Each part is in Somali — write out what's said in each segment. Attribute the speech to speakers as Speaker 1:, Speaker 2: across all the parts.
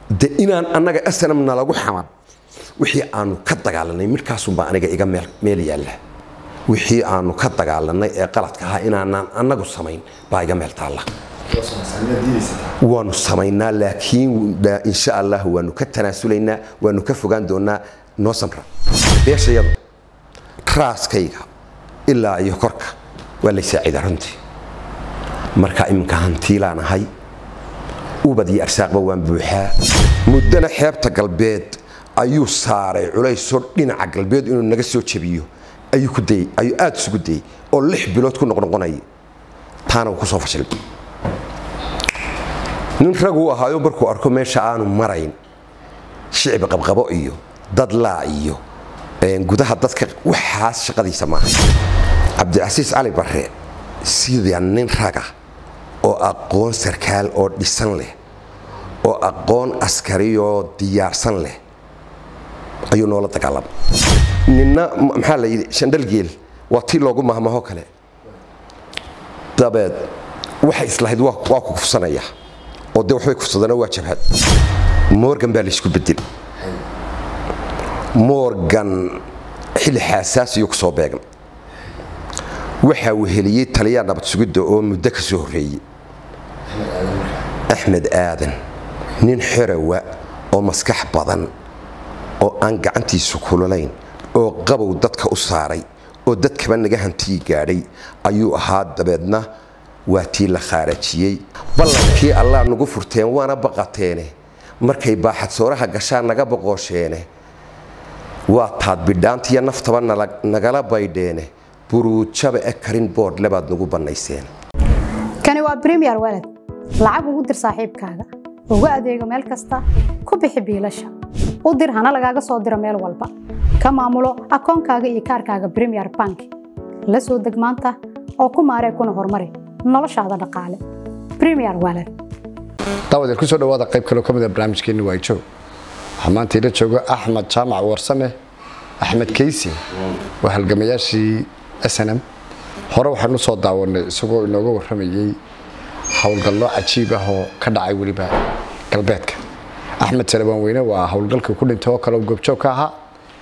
Speaker 1: de inaan annaga snm nalagu xaman wixii aanu ka dagaalanay midkaasunbaa aniga iga meel yaalla wixii aanu ka dagaalanay ee qaladka ahaa inaanaan annagu samayn baa iga meel taalla waanu samaynaa laakiin insha allah waanu ka tanaasulaynaa waanu ka fogaan doonaa noo samra beeshayadu raaskayga ilaa iyo korka waa lay saacida runtii marka iminka hantiilaan ahay ubad iyo arsaaqba waan buuxaa muddana xeebta galbeed ayuu saaray culaysoo dhinaca galbeed inuu naga soo jabiyo ayuu ku dayey ayuu aada isugu dayey oo lix bilood ku noqnoqonayay taana uu kusoo fashilay nin raguu ahaayo markuu arko meesha aanu marayn shicib qabqabo iyo dad laa iyo gudaha dadka waxaas shaqadiisa maaha cabdicasiis cali barre sida nin raga oo aqoon sarkaal oo dhisan leh oo aqoon askariyoo diyaarsan leh ayuu noola dagaalamay ninna maxaa la yidhi shandhalgeel waa tii loogu mahmaho kale dabeed waxay islahayd waa ku kufsanaya oo dee waxbay kufsadana waa jabhad morgan baa laysku bedel morgan xilli xaasaasiyuu kusoo beegna waxaa weheliyey taliyaa nabad sugidda oo muddo ka soo horreeyey axmed aadan nin xerawa oo maskax badan oo aan gacantiisu kululayn oo qabow dadka u saaray oo dadkaba naga hantii gaadhay ayuu ahaa dabeedna waa tii la khaarajiyey ballankii allah nagu furteen waana baqateene markay baaxadsooraha gashaan naga boqoosheene waa taad bidhaantiyo naftaba nagala baydheene buruujaba e karin boodhle baad nagu bannayseen
Speaker 2: kani waa bremiyer walad lacag ugu dir saaxiibkaaga ugu adeego meel kasta ku bixi biilasha u dir hana lagaaga soo diro meel walba ka maamulo akoonkaaga iyo kaarkaaga bremiyer bank la soo deg maanta oo ku maaree kuna horumari noloshaada dhaqaale bremiyer walad
Speaker 3: daawadeer kusoo dhawaada qayb kaloo ka mida barnaamijkeenni waajoog waxaa maanta ila joogo axmed jaamac warsame axmed keysi waa halgamayaashii snm hore waxaanu soo daawanay isagoo inooga warramayey howlgallo cajiib ah oo ka dhacay weliba galbeedka axmed salebaan weyne waa howlgalkii ku dhintay oo kale goobjoog ka ahaa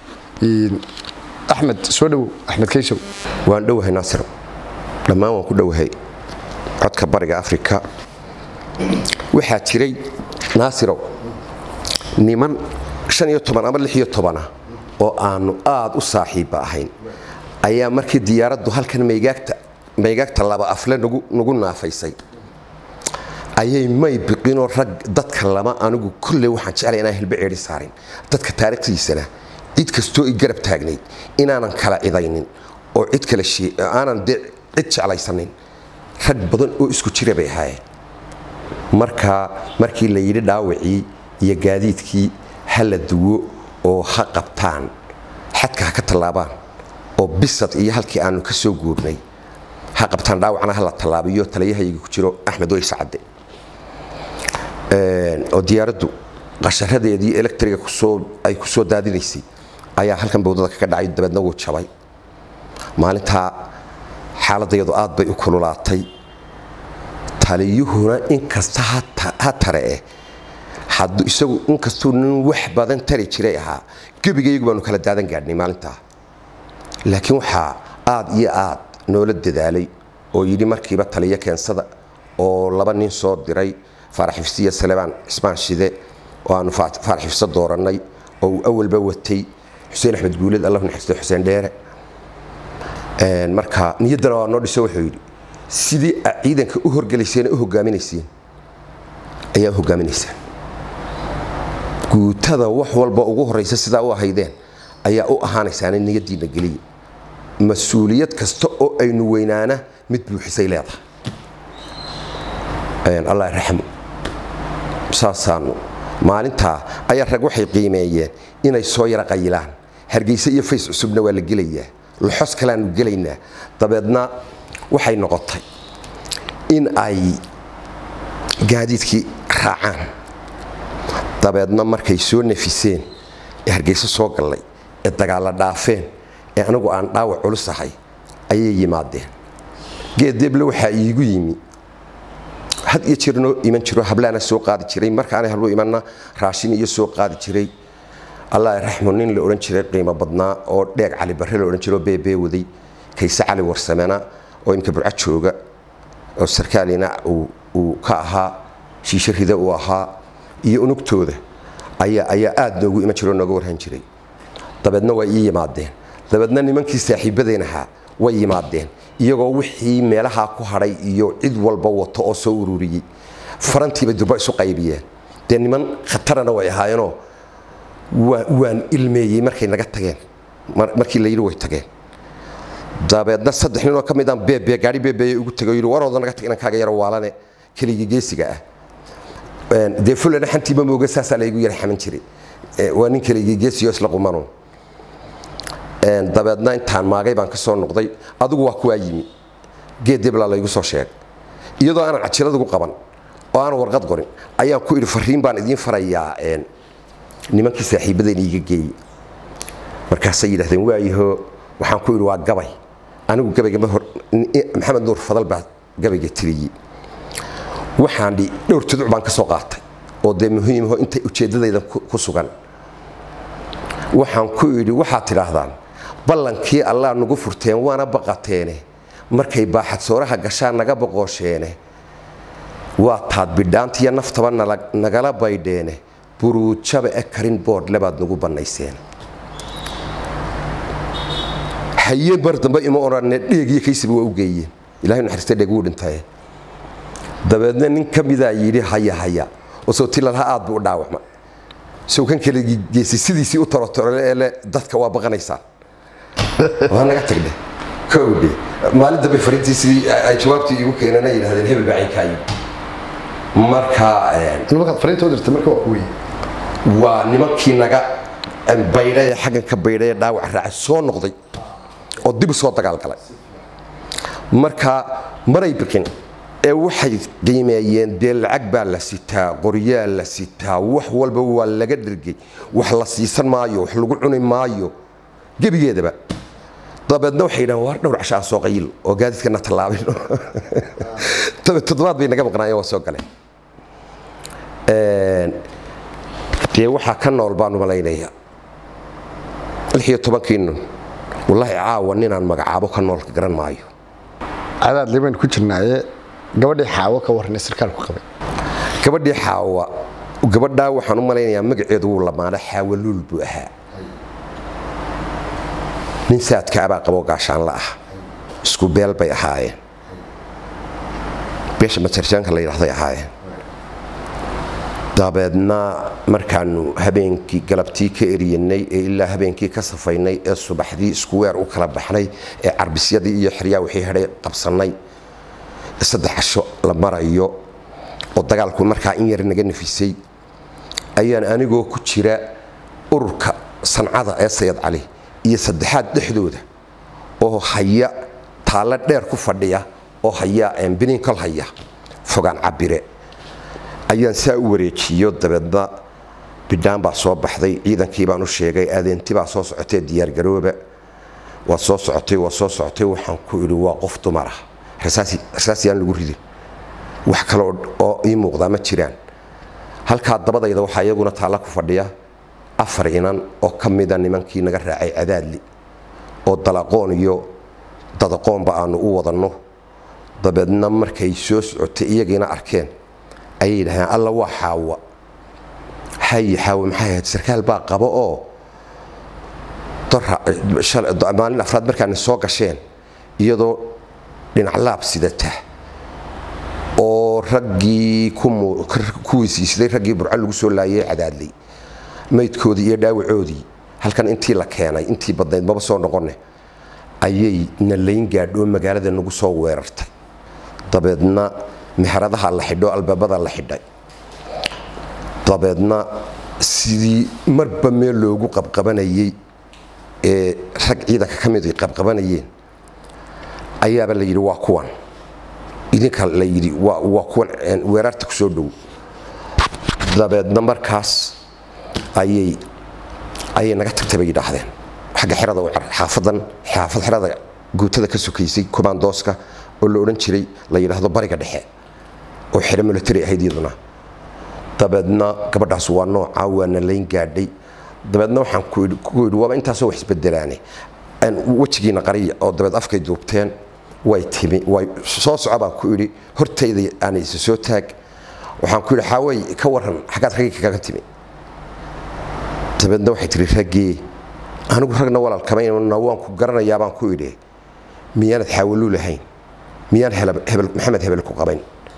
Speaker 3: axmed soo dhowow axmed keysow
Speaker 1: waan dhowahay naasir dhammaan waan ku dhowahay codka bariga afrika waxaa jiray naasirow niman ama ah oo aanu aada u saaxiibba ahayn ayaa markii diyaaraddu halkan maygaagta laba afle nagu naafaysay ayay may biqinoo rag dadka lama anigu kolley waxaan jeclay inaan hilbe ceedhi saarin dadka taariikhdiisana cid kastoo i garab taagnayd inaanan kala idaynin oo cid kale aanan de cid jeclaysanin rag badan oo isku jira bay ahaayeen marka markii la yidhi dhaawacii iyo gaadiidkii ha la duwo oo ha qabtaan xadka ha ka tallaabaan oo bisad iyo halkii aanu ka soo guurnay ha qabtaan dhaawacna ha la tallaabiyo taliyahayga ku jiro axmed way sacade oo diyaaraddu qasharadeedii electriga ay ku soo daadinaysay ayaa halkan bawdada kaga dhacay dabeedna wuu jabay maalintaa xaaladayadu aad bay u kululaatay taliyuhuna inkasta ha tare eh isagu inkastuu nin wax badan tari jiray ahaa gebigaygu baanu kala daadan gaadhnay maalintaa laakiin waxaa aad iyo aad noola dadaalay oo yidhi markiiba taliyo keensada oo laba nin soo diray faarax xifsiya salebaan cismaan shide oo aanu faarax xifso doorannay oo uu awalba watay xuseen axmed guuleed allah naxariisto xuseen dheere marka niyaddana waa noo dhiso wuxuu yidhi sidii aad ciidanka u horgelayseen u hogaaminayseen ayaa u hogaaminaysaan guutada wax walba ugu horaysa sidaa u ahaydeen ayaa u ahaanaysaana niyadiina geliya mas-uuliyad kasta oo aynu weynaana mid buuxisay leedahay allah raxmo saasaanu maalintaa ayaa rag waxay qiimeeyeen inay soo yara qayilaan hargeysa iyo fays cusubna waa la gelayaa loxos kaleaanu gelaynaa dabeedna waxay noqotay in ay gaadiidkii raacaan dabeedna markay soo nafiseen ee hargeyso soo gallay ee dagaalla dhaafeen ee anigu aan dhaawac culus ahay ayay yimaadeen geed deeble waxaa iigu yimi had iyo jeer noo iman jiro hablaana soo qaadi jiray markaana hablu imanna raashin iyo soo qaadi jiray allah raxmo nin la odhan jiray qiimo badnaa oo dheeg cali barre la odhan jiro beebee waday kayse cali warsamena oo imka burca jooga oo sarkaalina uu ka ahaa shiishe rida uu ahaa iyo unugtooda ayaa ayaa aad noogu iman jiro nooga warhan jiray dabeedna way ii yimaadeen dabeedna nimankii saaxiibadeen ahaa way yimaadeen iyagoo wixii meelahaa ku hadhay iyo cid walba wato oo soo ururiyey farantiiba durba isu qaybiyeen dee niman khatarana way ahaayeenoo waan ilmeeyey markay naga tageen markii la yidhi way tageen dabeedna saddex ninoo ka midaan beebe gaari beebeeye ugu tagay yidhi warooda naga tag inankaaga yaro waalane keligii geesiga ah dee fulana xantiiba mooga saasaa laygu yara xaman jiray waa nin keligii geesiyo isla qumanu dabeedna intaan maagay baan ka soo noqday adigu waa kuwaa yimi geed deblaa laygu soo sheegay iyadoo aanan cajiladagu qaban oo aanan warqad qorin ayaan ku idhi fariin baan idiin farayaa nimankii saaxiibadeen iiga geeyey markaasay yidhahdeen waayaho waxaan ku idhi waa gabay anigu gabayga ma hor maxamed nuur fadal baa gabayga tiriyey waxaan dhi dhowr tuduc baan ka soo qaatay oo dee muhiimaho inta ujeeddadayda ku sugan waxaan ku idhi waxaad tidhaahdaan ballankii allah nagu furteen waana baqateene markay baaxadsooraha gashaan naga boqoosheene waa taad bidhaantiyo naftaba nagala baydheene buruujaba e karin boodhle baad nagu bannayseen haye mar dambe ima odhanne dheegiyo kaysiba waa u geeyeen ilahay naxariista dheeg wuu dhintaye dabeedna nin ka midaa yidhi haya haya oo sootilalaha aad buu u dhaawacma sow kan kale geesi sidiisii u tarotorole ee le dadka waa baqanaysaan waa naga tagdhe kowdhe maalin dambe fariintii sidii ay jawaabtii igu keenana yidhahdeen hebel baa cinkaayi marka
Speaker 3: nimankaad fariinta u dirtay marka waa kuwii
Speaker 1: waa nimankii naga baydhay ee xaggan ka baydhay ee dhaawac raacay soo noqday oo dib u soo dagaalgalay marka maray biqin ee waxay qiimeeyeen dee lacag baa la sitaa qoryaa la sitaa wax walba waa laga dhergay wax la siisan maayo wax lagu cuni maayo gebigeedaba dabeedna waxay yidhahan waar dhowr cashaa soo qayil oo gaadiidkana tallaabin toddobaad bay naga maqnaayeen waa soo galeen dee waxaa ka nool baanu malaynaya lix iyo tobankii nun wallaahi caawa ninaan magacaabo ka noolka garan maayo
Speaker 3: cadaad liban ku jirnaaye gabadhii xaawo ka warranay sarkaalku qabay
Speaker 1: gabadhii xaawa gabadhaa waxaan u malaynayaa magaceedu wuu lamaana xaawo luul buu ahaa nin saadkaabaa qaboo gaashaanla ah isku beel bay ahaayeen beesha majarjaanka la yidhahday ahaayeen dabeedna markaanu habeenkii galabtii ka eriyanay ee ilaa habeenkii ka safaynay ee subaxdii isku weer u kala baxnay ee carbisyadii iyo xeryaa wixii hadhay qabsannay saddex casho la marayo oo dagaalku markaa in yar naga nafisay ayaan anigoo ku jira ururka sancada ee sayad cali iyo saddexaad dhexdooda oo haya taallo dheer ku fadhiya oo haya biniinkol haya fogaan cabire ayaan saa u wareejiyo dabeedna bidhaan baa soo baxday ciidankii baan u sheegay adeenti baa soo socotay diyaargarooba waa soo socotay waa soo socotay waxaan ku idhi waa qof dumar ah rasaasiyaan lagu ridin wax kale oo ii muuqdaa ma jiraan halkaa dabadayda waxaa iyaguna taalla ku fadhiya afar inan oo ka mida nimankii naga raacay cadaadli oo dalaqoon iyo dadaqoonba aanu u wadanno dabeedna markay soo socotay iyagiina arkeen ayay yidhahdeen alla waa xaawa haye xaawa maxay ahayd sarkaal baa qabo oo maalin afraad markaana soo gasheen iyadoo dhinac laab sidata oo raggii ku weysiisday raggii burco lagu soo laayay cadaadlay maydkoodii iyo dhaawacoodii halkan intii la keenay intii badnayd maba soo noqone ayay nalayn gaadhoo magaalada nagu soo weerartay dabeedna meheradaha la xidho albaabada la xidhay dabeedna sidii marba meel loogu qabqabanayey ee rag ciidanka ka mid ay qabqabanayeen ayaaba la yidhi waa kuwan idinka la yidhi waa kuwan weerarta kusoo dhow dabeedna markaas ayay ayay naga tagtay bay yidhaahdeen xagga xerada xaafadan xaafad xerada guutada ka sokaysay komandooska oo la odhan jiray la yidhaahdo bariga dhexe oo xero military ahayd iyaduna dabeedna gabadhaas waa noocaa waana layn gaadhay dabeedna waxaan ku yidhi waaba intaasoo wax isbedelaane wejigiina qariya oo dabeed afkay duubteen way timi way soo soco baan ku idhi hortayda aan isa soo taag waxaan ku yidhi xaawey ka waran xaggaad raggii kaga timi dabeedna waxay tihi raggee anigu ragna walaalkamayna waan ku garanayaa baan ku idhi miyaanad xaawaluu lahayn miyaan hebel maxamed hebel ku qabayn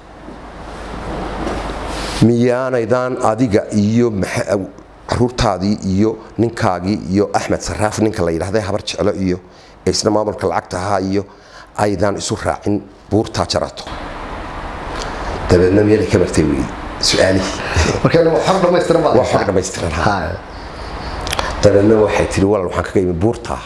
Speaker 1: miyaanaydaan adiga iyo caruurtaadii iyo ninkaagii iyo axmed saraaf ninka la yidhahday habar jeclo iyo isna maamulka lacagta ahaa iyo aydaan isu raacin buurtaa jarato dabeedna miyana ka martay wey su-aalihii
Speaker 3: xor dhamaystiran
Speaker 1: waa xor dhamaystiran dabeedna waxay tihi walal waxaan kaga imi buurtaa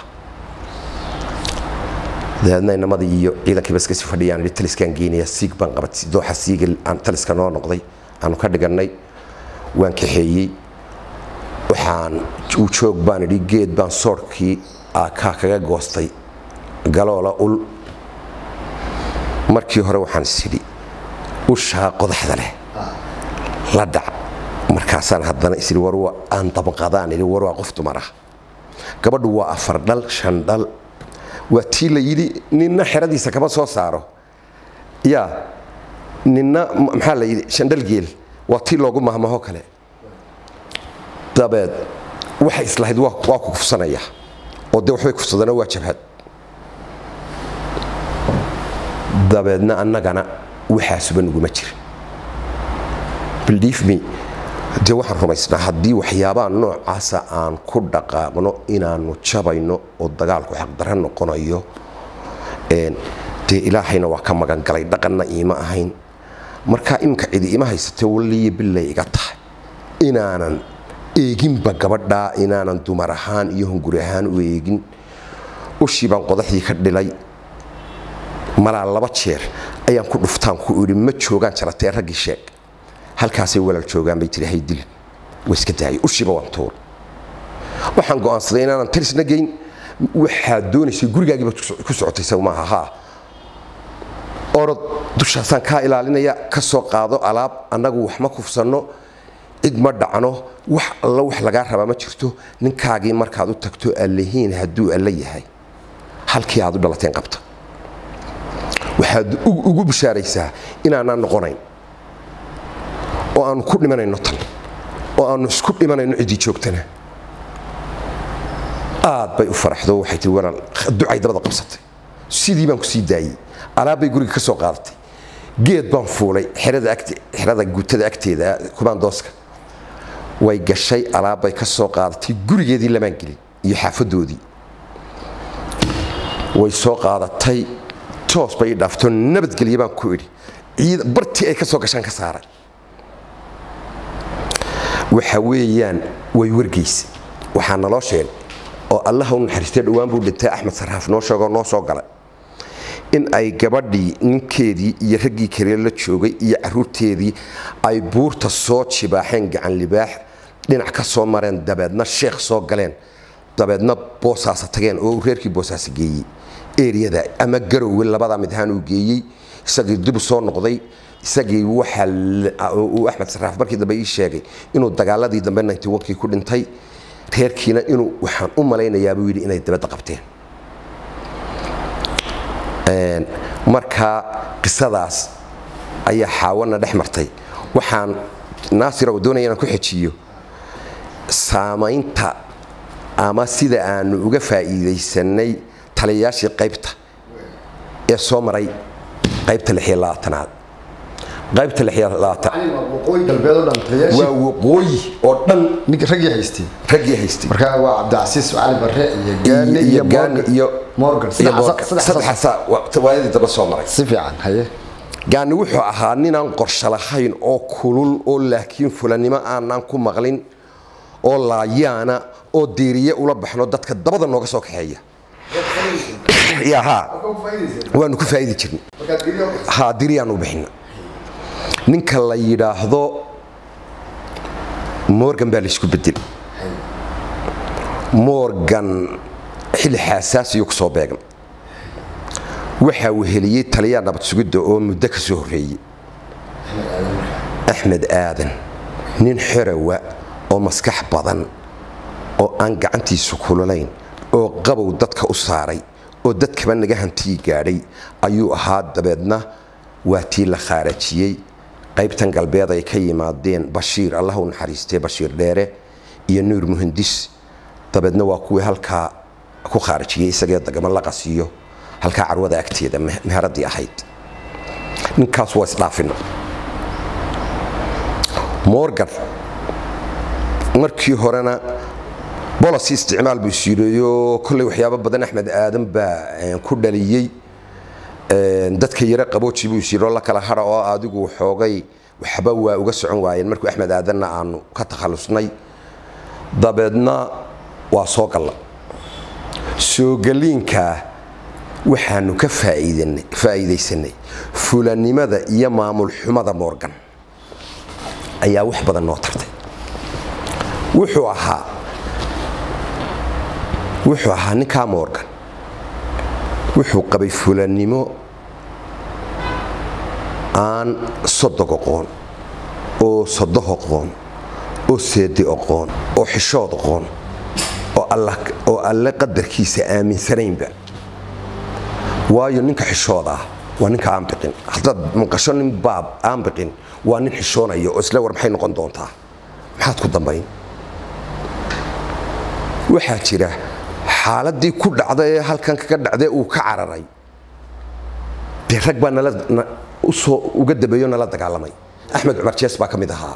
Speaker 1: dabeedna inamadii iyo ciidankii bas kasii fadhiyaan idhi taliskaan geynaya siig baan qabatay dooxa siiga aan taliska noo noqday aanu ka dhigannay waan kaxeeyey waxaan u joog baan idhi geed baan soorhkii kaa kaga goostay galoola ul markii hore waxaan isidhi ushaa qodaxda leh la dhac markaasaan haddana isidhi war aan dabqadaan idhi war waa qof dumar ah gabadhu waa afar dhal shan dhal waa tii la yidhi ninna xeradiisa kama soo saaro yaa ninna maxaa la yidhi shandhal geel waa tii loogu mahmaho kale dabeed waxay islahayd waa ku kufsanaya oo dee waxbay kufsadana waa jabhad dabeedna annagana waxaasuba nuguma jirin believe me dee waxaan rumaysnaa haddii waxyaabaha noocaasa aan ku dhaqaaqno inaannu jabayno oo dagaalku xaqdarra noqonayo dee ilaahayna waa ka magan galay dhaqanna iima ahayn markaa iminka cidi ima haysatee waliyo bilay iga tahay inaanan eeginba gabadhaa inaanan dumar ahaan iyo hunguri ahaan u eegin ushii baan qodaxdii ka dhilay malaa laba jeer ayaan ku dhuftaan ku idhi ma joogaan jaratee raggii sheeg halkaasay walaal joogaan bay tiri haydilin way iska daayay ushiiba waan tuur waxaan go'aansaday inaanan talisna geyn waxaad doonaysay gurigaagiiba ku socotay saw maaha haa orod dushaasaan kaa ilaalinaya ka soo qaado alaab annagu wax ma kufsanno cid ma dhacno wax alla wax lagaa rabaa ma jirto ninkaagii markaad u tagto allahiin hadduu alla yahay halkii aad u dhalateen qabta waxaad ugu bishaaraysaa inaanaan noqonayn oo aanu ku dhimanayno tan oo aanu isku dhimanayno ciddii joogtana aad bay u faraxdo waxay tii walaal ducay dabada qabsatay sidii baan ku sii daayey alaabbay guriga ka soo qaadatay geed baan fuulay xerada guutada agteeda kumaandooska way gashay alaabbay ka soo qaadatay gurigeedii lamaan gelin iyo xaafadoodii way soo qaadatay toos bay ii dhaafto nabadgelye baan ku idhi bartii ay ka soo gashaan ka saaray waxa weeyaan way wargeysa waxaa naloo sheegay oo allaha u naxariistay dhowaan buu dhintay axmed sarraaf noo sheegoo noo soo galay in ay gabadhii ninkeedii iyo raggii kale la joogay iyo caruurteedii ay buurta soo jibaaxeen gacan libaax dhinac ka soo mareen dabeedna sheekh soo galeen dabeedna boosaasa tageen oo reerkii boosaasa geeyey eriyada ama garowe labadaa mid ahaan uu geeyey isagii dib u soo noqday isagii waxaa uu axmed sarraaf markii dambe ii sheegay inuu dagaaladii dambe kii ku dhintay reerkiina inuu waxaan u malaynayaa buu yidhi inay dabadda qabteen markaa qisadaas ayaa xaawana dhex martay waxaan naasir oo doonaya inaan ku xejiyo saamaynta ama sida aanu uga faa'iidaysanay taliyayaashii qaybta ee soo maray qaybta aad qaybta waa waqooyi oo dhan
Speaker 3: raggii haystay
Speaker 1: raggii haystay
Speaker 3: markaa waa cabdicasiis cali barre iyo gaani iyo
Speaker 1: gaani iyo
Speaker 3: morgan
Speaker 1: saddexaasaa waayadii daba soo maray
Speaker 3: si fiican haye
Speaker 1: gaani wuxuu ahaa ninaan qorsho lahayn oo kulul oo laakiin fulanimo aanaan ku maqlin oo laayaana oo deeriye ula baxno dadka dabada nooga soo kaxeeya ya ha waanu ku faa'idi jirnay ha diriyaan u bixina ninka la yidhaahdo morgan baa laysku bedel morgan xilli xaasaasiyo ku soo beegan waxaa weheliyey taliyaa nabad sugidda oo muddo ka soo horreeyey axmed aadan nin xerawa oo maskax badan oo aan gacantiisu kululayn oo qabow dadka u saaray oo dadkaba naga hantii gaadhay ayuu ahaa dabeedna waa tii la khaarajiyey qaybtan galbeed ay ka yimaadeen bashiir allah u naxariistee bashiir dheere iyo nuur muhandis dabeedna waa kuwii halkaa ku khaarajiyey isagee dagamo la qasiyo halkaa carwada agteeda meheradii ahayd ninkaas waa isdhaafina morgan markii horena bolosi isticmaal buu isiireeyo kolley waxyaabo badan axmed aadan baa ku dhaliyey dadka yaro qabooji buu isiiroo la kala hara oo adigu xoogay waxba waa uga socon waayeen markuu axmed aadanna aanu ka takhallusnay dabeedna waa soo galla soogaliinkaa waxaanu ka faa'iidaysanay fulanimada iyo maamul xumada morgan ayaa wax badan noo tartay wuxuu ahaa wuxuu ahaa ninkaa morgan wuxuu qabay fulannimo aan sodog oqoon oo sodoh oqoon oo seedi oqoon oo xishood oqoon oo alle qadarkiisa aaminsanaynba waayo ninka xishood ah waa ninka aan biqin haddaad maqasho nin baab aan biqin waa nin xishoonaya oo isle war maxay noqon doontaa maxaad ku dambayn waxaa jira xaaladii ku dhacda ee halkan kaga dhacdee uu ka cararay dee rag baa nala usoo uga dambeeyo nala dagaalamay axmed cumar jees baa ka mid ahaa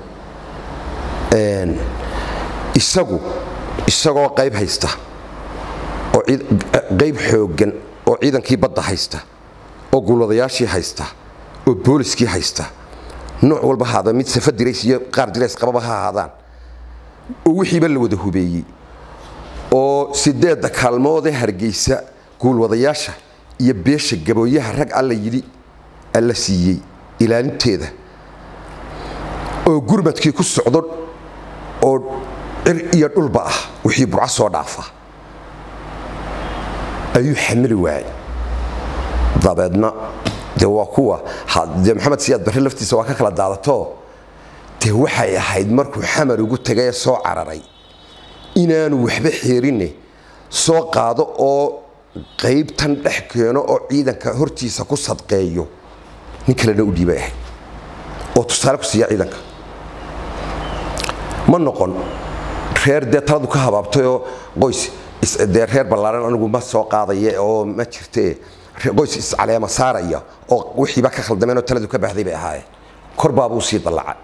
Speaker 1: isagu isagoo qayb haysta oo qayb xooggan oo ciidankii badda haysta oo guulwadayaashii haysta oo booliskii haysta nooc walba haada mid safa dirays iyo qaar dirays qababa ha ahaadaan oo wixiiba la wada hubeeyey oo sideedda kaalmoodee hargeysa guulwadayaasha iyo beesha gabooyaha rag alla yidhi alla siiyey ilaalinteeda oo gurmadkii ku socdo oo cir iyo dhulba ah wixii burco soo dhaafa ayuu xamili waayay dabeedna dee waa kuwa dee maxamed siyaad barre laftiisa waa ka kala daadato dee waxay ahayd markuu xamar ugu tagay ee soo cararay inaanu waxba xeerinne soo qaado oo qaybtan dhex keeno oo ciidanka hortiisa ku sadqeeyo nin kalena u dhiibay ahayd oo tusaale ku siiya ciidanka ma noqon reer dee taladu ka habaabtayoo qoys dee reer ballaaran anigu ma soo qaadaya oo ma jirte qoys iscaleema saaraya oo wixiiba ka khaldameen oo taladu ka baxday bay ahaayeen kor baabuu sii dallaca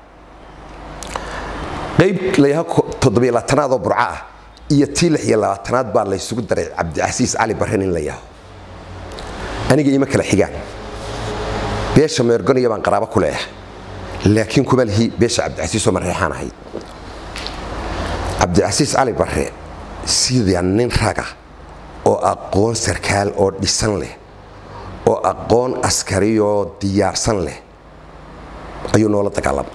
Speaker 1: qayb layaha toddobiyo labaatanaad oo burco ah iyo tii lix iyo labaatanaad baa laysugu daray cabdicasiis cali barren in la yaho aniga ima kala xigaan beesha meergoniya baan qaraabo ku leeyahay laakiin kuma lihi beesha cabdicasiisoo mareexaan ahayd cabdicasiis cali barre sida nin raga oo aqoon sarkaal oo dhisan leh oo aqoon askariyoo diyaarsan leh ayuu noola dagaalamay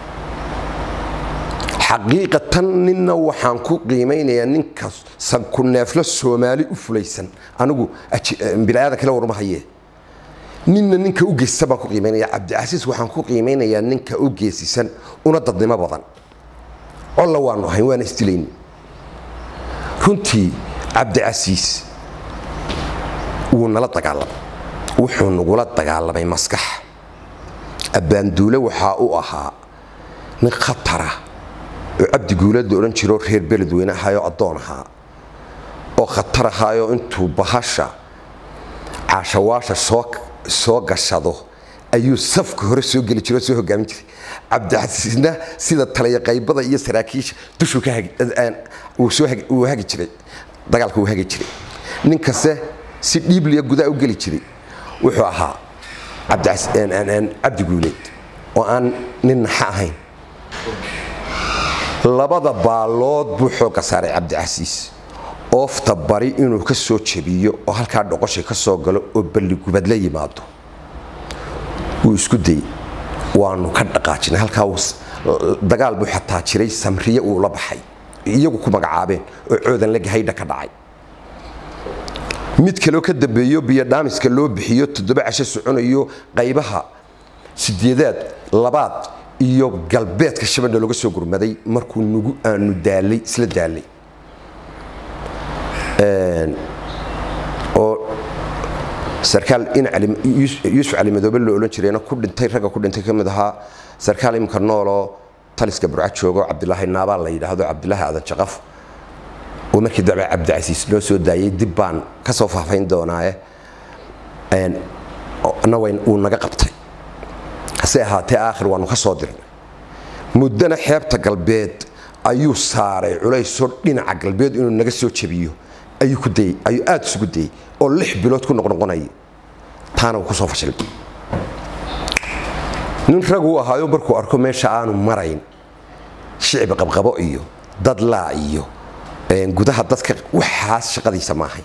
Speaker 1: xaqiiqatan ninna waxaan ku qiimaynayaa ninka sanku neeflo soomaali u fulaysan anigu biniaadan kale warma haye ninna ninka u geesisan baan ku qiimaynaya cabdicasiis waxaan ku qiimaynayaa ninka u geesisan una dadnimo badan colla waanu ahayn waana isdilayni runtii cabdicasiis wuu nala dagaalamay wuxuu nagula dagaalamay maskax abbaanduule waxaa u ahaa nin khatara oo cabdi guulad la odhan jiroo reer beledweyne ahaayoo addoon ahaa oo khatar ahaayoo intuu bahasha caashawaasha soo gashado ayuu safka hore soo geli jiro oo soo hogaamin jiray cabdicasiisna sida talaya qaybada iyo saraakiisha dushuu wuu hagi jiray dagaalka wuu hagi jiray ninkaste si dhiibliya gudaa u geli jiray wuxuu ahaa cabdi guuleed oo aan nin naxa ahayn labada baalood buu xoogga saaray cabdicasiis oofta bari inuu ka soo jebiyo oo halkaa dhoqosha ka soo galo oo balligubad la yimaado wuu isku dayey waanu ka dhaqaajinay halkaa dagaal buu xataa jiray samriye uu la baxay iyagu ku magacaabeen oo coodan la gahaydha ka dhacay mid kaloo ka dambeeyo biyodhaamiska loo bixiyo toddoba casho soconayo qaybaha sideedaad labaad iyo galbeedka shabeelle looga soo gurmaday markuu nugu aanu daalay isla daalay oo sarkaal in cali yuusuf cali madoobe loo odhan jirayna ku dhintay ragga ku dhintay ka mid ahaa sarkaal imika nooloo taliska burca joogo cabdilaahi naabaa la yidhaahdo cabdilaahi adan jaqaf oo markii dambe cabdicasiis loo soo daayay dib baan ka soo faafayn doonaaye na wuu naga qabtay hase ahaatee aakhir waanu ka soo dirnay muddana xeebta galbeed ayuu saaray culaysoo dhinaca galbeed inuu naga soo jabiyo ayuu ku dayey ayuu aada isugu dayey oo lix bilood ku noqnoqonayay taana wuu ku soo fashilay nin raguu ahaayo markuu arko meesha aanu marayn shicbi qabqabo iyo dad laa iyo gudaha dadka waxaas shaqadiisa maahay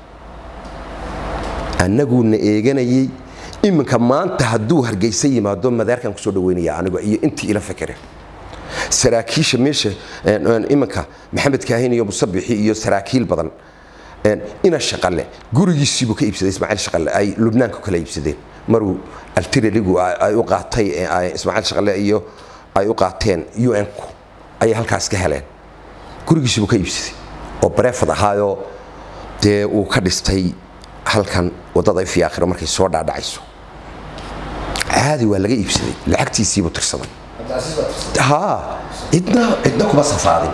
Speaker 1: annaguuna eeganayay iminka maanta hadduu hargeysa yimaado madaarkan kusoo dhaweynaya anigo iyo intii ila fakera saraakiisha meesha iminka maxamed kaahin iyo musabixi iyo saraakiil badan ina shaqale gurigiisiibuu ka iibsaday ismaaciil shaqale ay lubnaanku kala iibsadeen maruu altireligu ay u qaatay ismaaciil shaqale iyo ay u qaateen un-ku ayay halkaas ka heleen gurigiisiibuu ka iibsaday oo bareefad ahaayoo dee uu ka dhistay halkan wadada fi aakhiro markay soo dhaadhacayso caadi waa laga iibsaday lacagtiisiibuu tirsaday ha cidna cidna kuma safaadin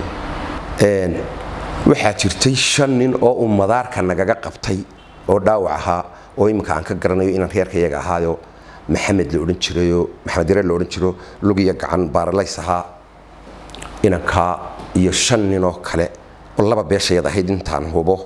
Speaker 1: waxaa jirtay shan nin oo uu madaarka nagaga qabtay oo dhaawac ahaa oo iminka aan ka garanayo inaan reerka iyaga ahaayo maxamed la odhan jirayo maxamed yare la odhan jiro lugiya gacan baaralays ahaa inankaa iyo shan ninoo kale oo laba beeshayad ahayd intaan hubo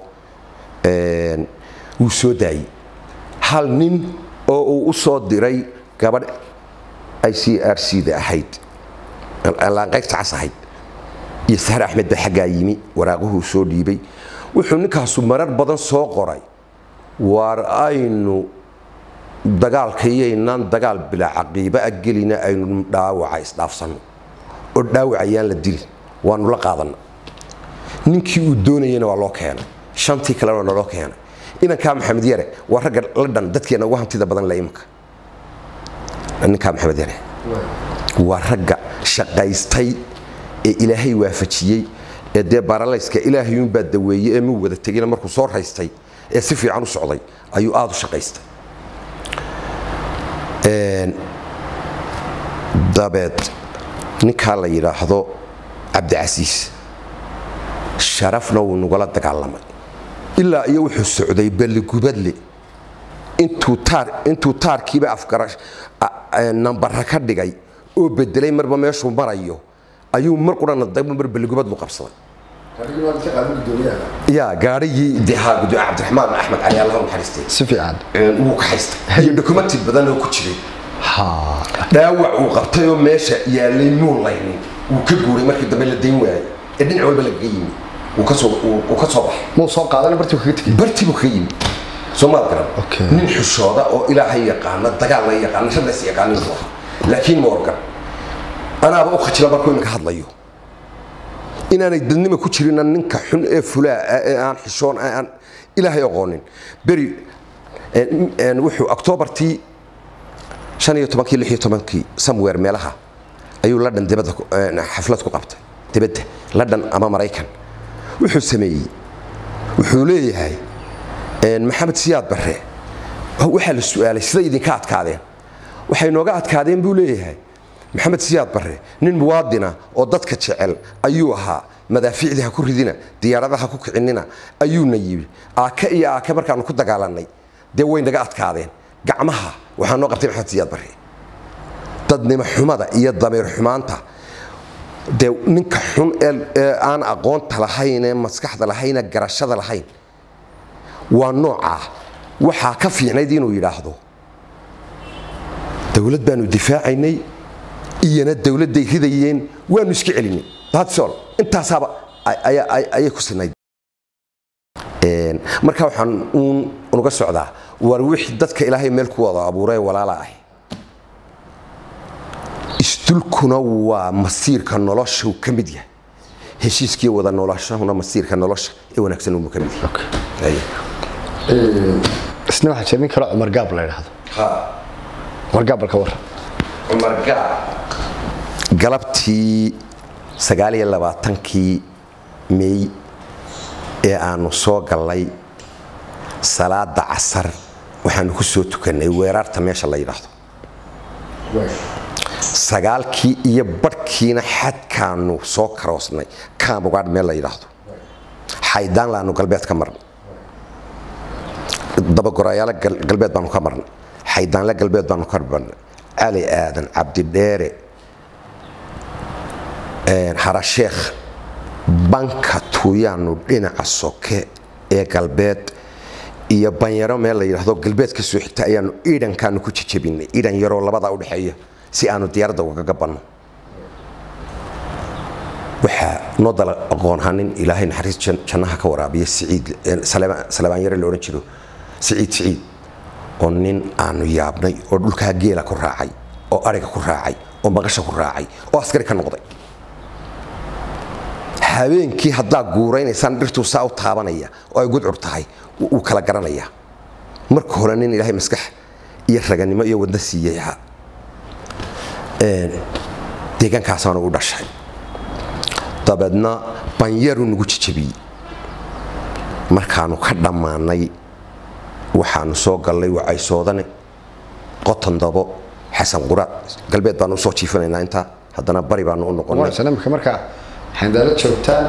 Speaker 1: wuu soo daayey hal nin oo uu u soo diray gabadh i c r c da ahayd laanqaybta cas ahayd iyo sahar axmed baa xaggaa yimi waraaquhuu soo dhiibay wuxuu ninkaasu marar badan soo qoray waar aynu dagaalkayaynaan dagaal bilaa caqiiba a gelina aynu dhaawaca isdhaafsanno oo dhaawacayaan la dilin waanu la qaadanna ninkii uu doonayana waa loo keenay shantii kalena naloo keenay inankaa maxamed yare waa ragga la dhan dadkeena ugu hantida badan le imanka ninkaa maxamed yare waa ragga shaqaystay ee ilaahay waafajiyey ee dee baaralayska ilaahayuunbaa daweeyey ee muu wada tegina markuu soo raystay ee si fiican u socday ayuu aada u shaqaystay dabeed ninkaa la yidhaahdo cabdicasiis sharafna wuu nagula dagaalamay ilaa iyo wuxuu socday balligubadle intuu taarkiiba afgara nambara ka dhigay oo bedelay marba meeshuu marayo ayuu mar qurana mar balligubadlu qabsaday ya gaarigii cabdiraxmaan axmed cali allah naxariistay
Speaker 3: si fiican
Speaker 1: wuu ka haystay iyo dokumenti badan oo ku jiray dhaawac uu qabtay oo meesha yaalay muu laynin wuu ka guuray markii dambe la dayn waayay ee dhinac walba lagaga yimi wuu ka soo baxay
Speaker 3: muu soo qaadan bartii kaga tegay
Speaker 1: bartii buu kaga yimi soo maad garan
Speaker 3: Okay.
Speaker 1: nin xushooda oo ilaahay yaqaana dagaalna yaqaana shadays yaqaanin buu ahaa laakiin morgan anaaba u khajila markuu iminka hadlayo inaanay dadnima ku jirina ninka xun ee fulaa ee aan xishoon ee aan ilaahay aqoonin beri een- een wuxuu octoobartii shan iyo tobankii lix iyo tobankii somewhere meelaha ayuu ladhan dibadda ku- een, xaflad ku qabtay dibadda ladhan ama maraykan wuxuu sameeyey wuxuu leeyahay een, maxamed siyaad barre waxaa la su-aalay siday idinka adkaadeen waxay nooga adkaadeen buu leeyahay maxamed siyaad barre nin muwaadina oo dadka jecel ayuu ahaa madaafiicdii ha ku ridina diyaaradaha ku kicinina ayuuna yidhi aake iyo aake markaanu ku dagaalanay dee way naga adkaadeen gacmaha waxaa noo qabtay maxamed siyaad barre dadnimo xumada iyo damiir xumaanta dee ninka xun ee- ee aan aqoonta lahayn ee maskaxda lahayn ee garashada lahayn waa noocaa waxaa ka fiicnayd inuu yidhaahdo dowlad baanu difaacaynay iyana dowladday ridayeen waanu iska celinay datsol intaasaaba ay- ay- ay- ayay ku sinayd Een, marka waxaan uun unuga socdaa war wixii dadka ilaahay meel ku wada abuuray walaala ah isdulkuna waa masiirka nolosha uu ka mid yahay heshiiskii wada noloshahuna masiirka nolosha ee wanaagsan uu ka mid yahay
Speaker 3: isna waxaa jira nin kale cumar gaab la yidhaahdo
Speaker 1: Ha.
Speaker 3: wargaabalka war
Speaker 1: cumar gaar galabtii sagaal iyo labaatankii mey ee aanu soo gallay salaada casar waxaanu ku soo tukannay weeraarta meesha la yidhaahdo sagaalkii iyo badhkiina xadkaanu soo karoosnay kaamugaadh meel la yidhaahdo xaydaan laanu galbeed ka marnay dabagorayaalo galbeed baanu ka marnay xaydaanle galbeed baanu ka marnay cali aadan cabdidheere harasheekh banka tuuyaanu dhinaca soke ee galbeed iyo banyaro meel la yidhaahdo galbeed ka soo xigta ayaanu iidhankaanu ku jejebinay iidhan yaroo labadaa udhexeeya si aanu diyaaradda ugaga banno waxaa noo dala aqoonhanin ilaahay naxariis jannaha ka waraabiya siciid salebaan yare la odhan jiro siciid siciid oo nin aanu yaabnay oo dhulkaa geela ku raacay oo ariga ku raacay oo maqasha ku raacay oo askari ka noqday habeenkii haddaa guuraynaysaan dhirtuu saa u taabanaya oo ay gudcur tahay wuu kala garanayaa marka hore nin ilaahay maskax iyo raganimo iyo wadna siiyey ahaa deegaankaasaana u dhashay dabeedna banyaruu nagu jejebiyey markaanu ka dhammaanay waxaanu soo gallay wacaysoodane qotondabo xasan quraad galbeed baanu usoo jiifinaynaa intaa haddana bari baanu u noqonay
Speaker 3: sanamka markaa xandaalo joogtaan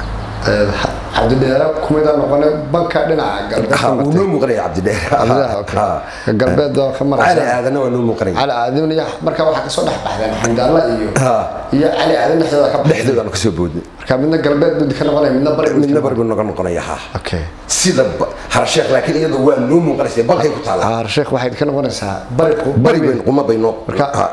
Speaker 3: cabdidheere kumida noqone banka dhinaca
Speaker 1: wuu noo muuqanaya cabdidheer
Speaker 3: galbeed oo ka
Speaker 1: cali
Speaker 3: maraysa
Speaker 1: aadanna waa noo muuqanaya
Speaker 3: cali aadan iyo markaa waxaa kasoo dhex baxdeen xandaalla iyo iyo cali aadan dhexdooda ka baxdeen
Speaker 1: dhexdoodaanu kasoo boodnay
Speaker 3: marka midna galbeed buu ka noqonaya midna bari buu
Speaker 1: midna bari buu noga noqonaya ha
Speaker 3: okay
Speaker 1: sida harasheekh laakiin iyadu waa noo muuqanaysa balkay ku taala
Speaker 3: ah sheekh waxay ka noqonaysaa bari
Speaker 1: bari bayn quma baynoo
Speaker 3: Marka-
Speaker 1: Ha.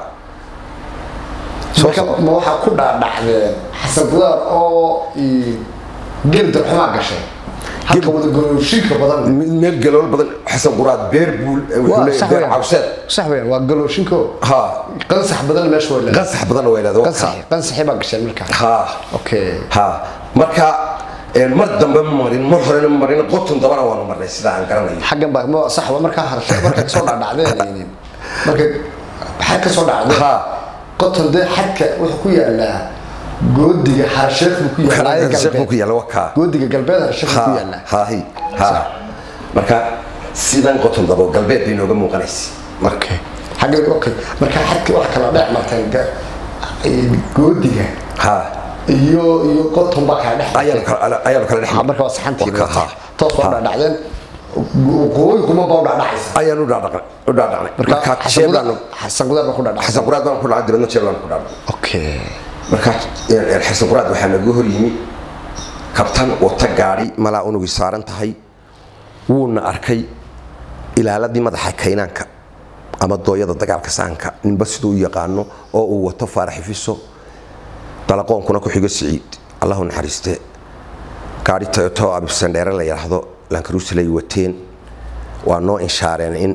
Speaker 1: Soo
Speaker 3: marka ma waxaa ku dhaadhacdeen xasan gudaar oo gel darxumaa gashay halka wada galooshinka badan
Speaker 1: meel galool badan xasan quraad beer buu wuxuu leeyahay beer cawseed
Speaker 3: sax weeyaan waa galooshinko
Speaker 1: ha
Speaker 3: qansax badan meesha waa leedahay
Speaker 1: qansax badan waa ilaado
Speaker 3: qansax qansaxi baa gasheen marka
Speaker 1: ha
Speaker 3: okay
Speaker 1: ha marka een, mar dambe ma marin mar horena ma marin qotun dabana waanu marnay sida aan garanayo
Speaker 3: xaggan baa ma sax waa markaa harshe marka kasoo dhaadhacdeen marka maxaa kasoo dhacdeen
Speaker 1: Ha.
Speaker 3: qoton dee xadka wuxuu ku yaalaa goodiga harsheekh buu ku yaalaa ee
Speaker 1: Harsheekh buu ku
Speaker 3: galbeed.
Speaker 1: yaalaa, waa kaa.
Speaker 3: goodiga galbeed harsheekh buu ku
Speaker 1: ha
Speaker 3: yaalaa
Speaker 1: ha hi ha marka sidan qotun dabo galbeed bay nooga muuqanaysa marka
Speaker 3: xagga okay marka xadka wax kala dhex marteen ga- ee, goodiga
Speaker 1: ha
Speaker 3: iyo iyo qoton baa kala dhex
Speaker 1: ayaanu
Speaker 3: marteen
Speaker 1: kala ayaanu kala dhex
Speaker 3: Ha, marka waa saxantii
Speaker 1: Waa ka- ha.
Speaker 3: toos waa
Speaker 1: Ha.
Speaker 3: dhaadhacdeen waqooyi kuma baa u dhaadhacaysa
Speaker 1: ayaanu u dhaadhaqnay u dhaadhaqnay
Speaker 3: marka
Speaker 1: marka
Speaker 3: xasan
Speaker 1: jeeb
Speaker 3: gudaar
Speaker 1: baanu
Speaker 3: xasan gudaar baa ku dhaadhacay
Speaker 1: xasan quraad baan ku dhacay dibadna jeeb baan ku dhacay
Speaker 3: okay
Speaker 1: marka een, xasan quraad waxaa nagu hor yimi kabtan wata gaadhi malaa unugii saaran tahay wuuna arkay ilaaladii madaxa kaynaanka ama dooyada dagaalka saanka ninba siduu u yaqaano oo uu wato faaraxifiso dalaqoonkuna ku xigo siciid allahu naxariiste gaadhi toyoto abibsandheere la yidhaahdo lankaruusilay wateen waa noo inshaareen in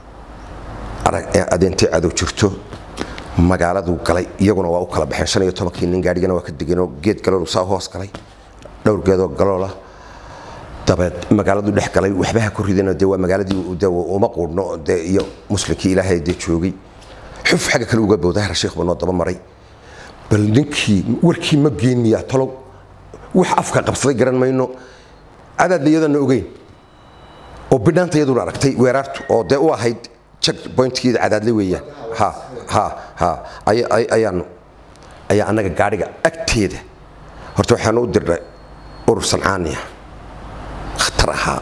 Speaker 1: arag- adeentay cadow jirto magaaladuu galay iyaguna waa u kala baxeen shan iyo tobankii nin gaadhigana waa ka degeenoo geed galoolu saa u hoos galay dhowr geedoo galoola dabeed magaaladu dhex galay waxba ha ku ridano dee waa magaaladii de uma quudhno dee iyo muslimkii ilaahay dee joogay xuf xagga kale uga booda harasheekh buu noo daba maray bal ninkii warkii ma geeniyaa talow wax afka qabsaday garan mayno cadaadna iyadana ogeyn oo bidhaanta iyaduna aragtay weeraartu oo dee u ahayd check pointkeeda cadaadle weeyaan ha ha ha aya- ay- ayaanu ayaa annaga gaadhiga agteeda horta waxaanu u dirnay urur sancaaniya khatar ahaa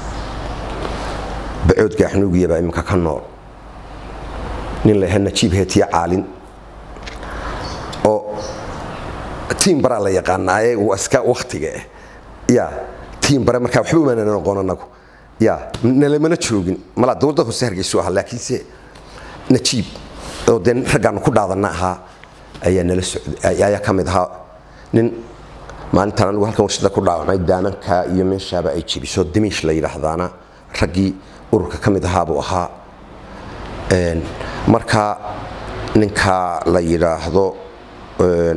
Speaker 1: bacood gaaxnuugiya baa iminka ka nool nin la yahay najiib heetiya caalin oo tiim baraa la yaqaanaaye waa iska waktiga eh ya tiim bare markaa waxba umaana noqon anagu ya nalamana joogin malaa dowladda hoose hargeysu ahaa laakiinse najiib oo dee raggaanu ku dhaadana ahaa ayaa nala socday ayaa ka mid ahaa nin maalintan anigu halkan warshada ku dhaawacmay daamanka iyo meeshaaba ay jebiso dimiish la yidhaahdaana raggii ururka ka mid ahaa buu ahaa Een, marka ninka la yidhaahdo een,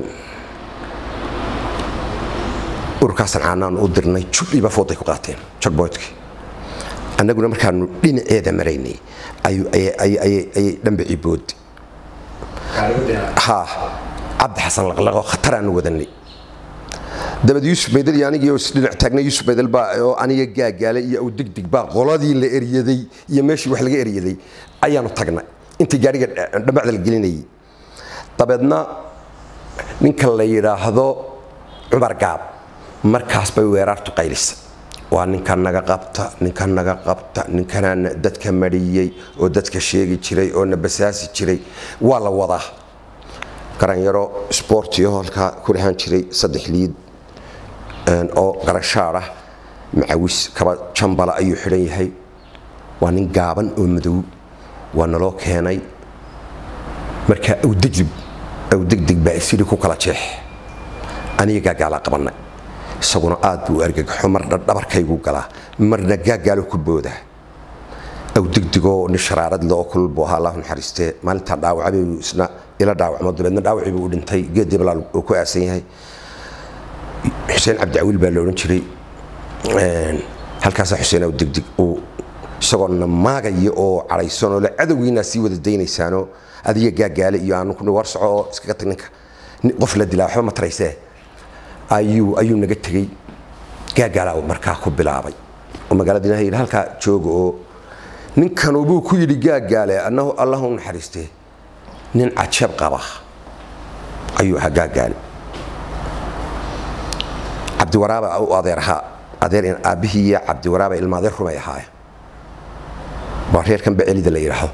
Speaker 1: ururkaasan caanaan u dirnay judhiiba fooday ku qaateen jogboydkii annaguna markaanu dhinaceeda maraynay ayay dhanbicii boodi ha cabdi xasan laqlaqo khataraanu wadanay dabad yuusuf baydal iyo anigii dhinac taagna yuusuf baydal baa oo aniga gaagaale iyo aw degdeg baa qoladii la eryaday iyo meeshii wax laga eryaday ayaanu tagnay intii gaadhiga dhabacda la gelinayay dabeedna ninka la yidhaahdo cumar gaab markaas bay weeraartu qaylisa waa ninkan naga qabta ninkan naga qabta ninkanaa dadka mariyey oo dadka sheegi jiray oo na basaasi jiray waa la wadaa garanyaro sboortiyo halkaa ku dhahaan jiray saddex liid oo garashaad ah macawis kaba jambala ayuu xidhan yahay waa nin gaaban oo madow waa naloo keenay markaa awdegdib awdegdeg baa isiri ku kala jeex aniga gaagaalaa qabannay isaguna aad buu argagaxo marna dhabarkaygu galaa marna gaagaalo ku boodaa awdegdigoo nin sharaaradle oo kulul buu ahaa allahu naxariistee maalintaa dhaawacbay isna ila dhaawacmo dabeedna dhaawacii buu u dhintay geed diblaal uu ku aasan yahay xuseen cabdicawiil baa la odhan jiray halkaasaa xuseen awdegdig uu isagoo na maagaya oo cadhaysanoo le cadowgiinaa sii wada daynaysaanoo adiga gaagaale iyo aanu ku war soco oo iskaga tag ninka qof la dilaa waxba ma taraysee ayuu ayuu naga tegey gaagaalaa markaa ku bilaabay oo magaalada ilahay yidhi halkaa jooga oo ninkanubuu ku yidhi gaagaale annahu allahu naxariistee nin cajab qaba ayuu ahaa gaagaale cabdiwaraaba u adeer ahaa adeer aabbihii iyo cabdiwaraaba ilma adeer rumay ahaaya waa reerkan bacelida la yidhaahdo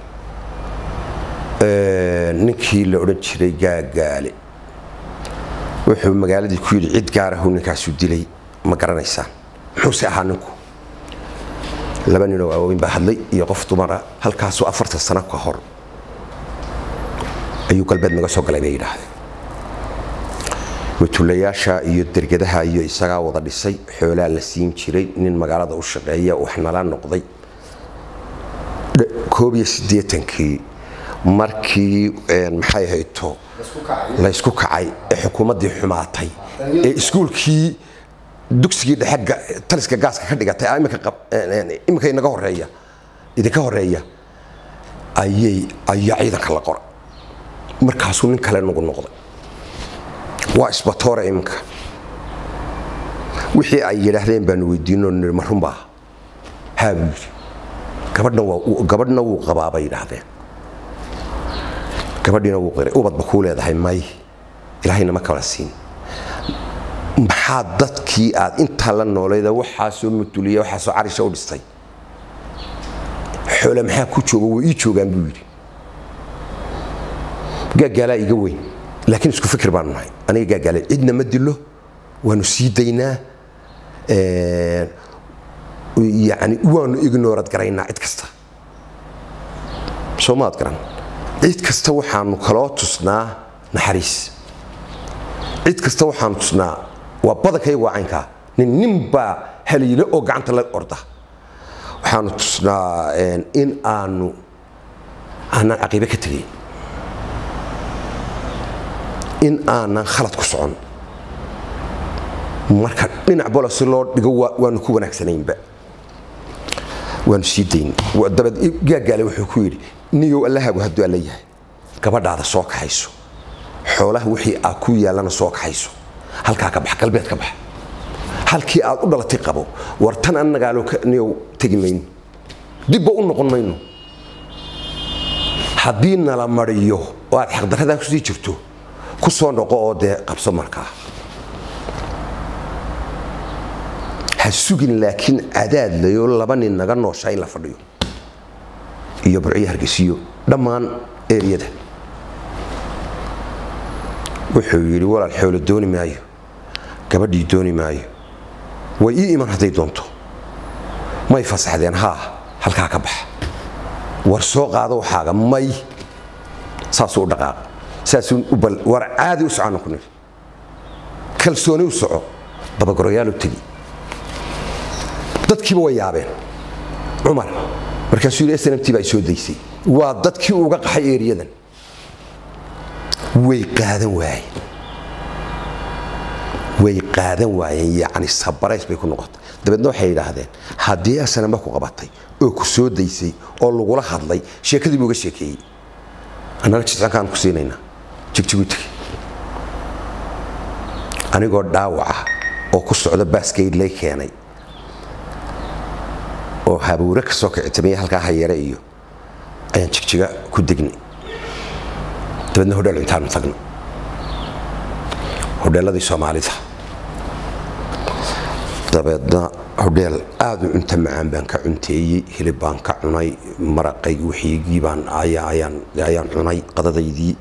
Speaker 1: ninkii la odhan jiray gaagaale wuxuu magaaladii ku yidhi cid gaarahu ninkaasu dilay ma garanaysaan muxuuse ahaa ninku laba ninoo waaweyn baa hadlay iyo qof dumara halkaasuu afartan sano ka hor ayuu galbeed naga soo galay bay yidhaahdeen watulayaasha iyo dergadaha iyo isagaa wada dhisay xoolaa la siin jiray nin magaalada u shaqeeya wax nala noqday koob iyo siddeetankii markii maxay hayto laysku kacay ee xukuumaddii xumaatay ee iskuulkii dugsigii dhexe taliska gaaska ka dhigatay imika inaga horeeya idinka horeeya ayay ayaa ciidanka la qoray markaasuu nin kale nagu noqday waa isbatoore iminka wixii ay yidhaahdeen baanu weydiinoo niri ma runbaa haa buu yidhi gabadhna waa gabadhna wuu qabaa bay yidhaahdeen gabadhiina wuu qiray ubadba kuu leedahay may ilaahayna ma kala siin maxaa dadkii aad intaa la noolayda waxaasoo mutuliya waxaasoo carisha u dhistay xoole maxaa ku jooga way ii joogaan buu yidhi gaagaalaa iga weyn laakiin isku fikir baanu nahay aniga gaagaale cidna ma dilo waanu sii daynaa yani waanu ignoorad garaynaa cid kasta soo maad garan cid kasta waxaanu kaloo tusnaa naxariis cid kasta waxaanu tusnaa waa badankayga waa caynkaa nin nin baa haliilo oo gacanta la orda waxaanu tusnaa in aanu aanaan caqiibe ka tegayn in aanan khalad ku socon marka dhinac bola si loo dhigo waanu ku wanaagsanaynba waanu sii dayn dabad gaagaale wuxuu ku yidhi niyow allahaagu hadduu alla yahay gabadhaada soo kaxayso xoolaha wixii aad ku yaallana soo kaxayso halkaa ka bax galbeed ka bax halkii aad u dhalatay qabo war tan annagaalo niyow tegi mayno dibba u noqon mayno haddii nala mariyo oo aad xaqdarradaa kusii jirto ku soo noqo oo dee qabso markaa ha sugin laakiin cadaad layoo laba nin naga nooshaa in la fadhiyo iyo burciyo hargeysiyo dhammaan eriyada wuxuu yidhi walaal xoolo dooni maayo gabadhii dooni maayo way ii iman hadday doonto may fasaxdeen haa halkaa ka bax war soo qaado waxaaga may saasuu u dhaqaaqa saasuu war caadi u socaanu ku niri kalsooni u soco dabagoroyaal u tegi dadkiiba way yaabeen cumar markaasuu yidhi snmt baa soo daysay waa dadkii uga qaxay eeriyadan way qaadan waayeen way qaadan waayeen yacni sabarays bay ku noqotay dabeedna waxay yidhaahdeen haddii asanama ku qabatay oo ku soo daysay oo lagula hadlay sheekadii buu uga sheekeeyey annaga jidcankaan ku siinaynaa jigjigu tegi anigoo dhaawaca oo ku socda baaskeyd lay keenay oo habuure ka soo kicitamaya halkaa hayare iyo ayaan jigjiga ku degnay dabeedna hodheel intaanu tagna hodheeladii soomaalida dabeedna hodheel aada u cunto macaan baan ka cunteeyey hilib baan ka cunay maraqay wixiigii baan ayaan cunay qadadaydii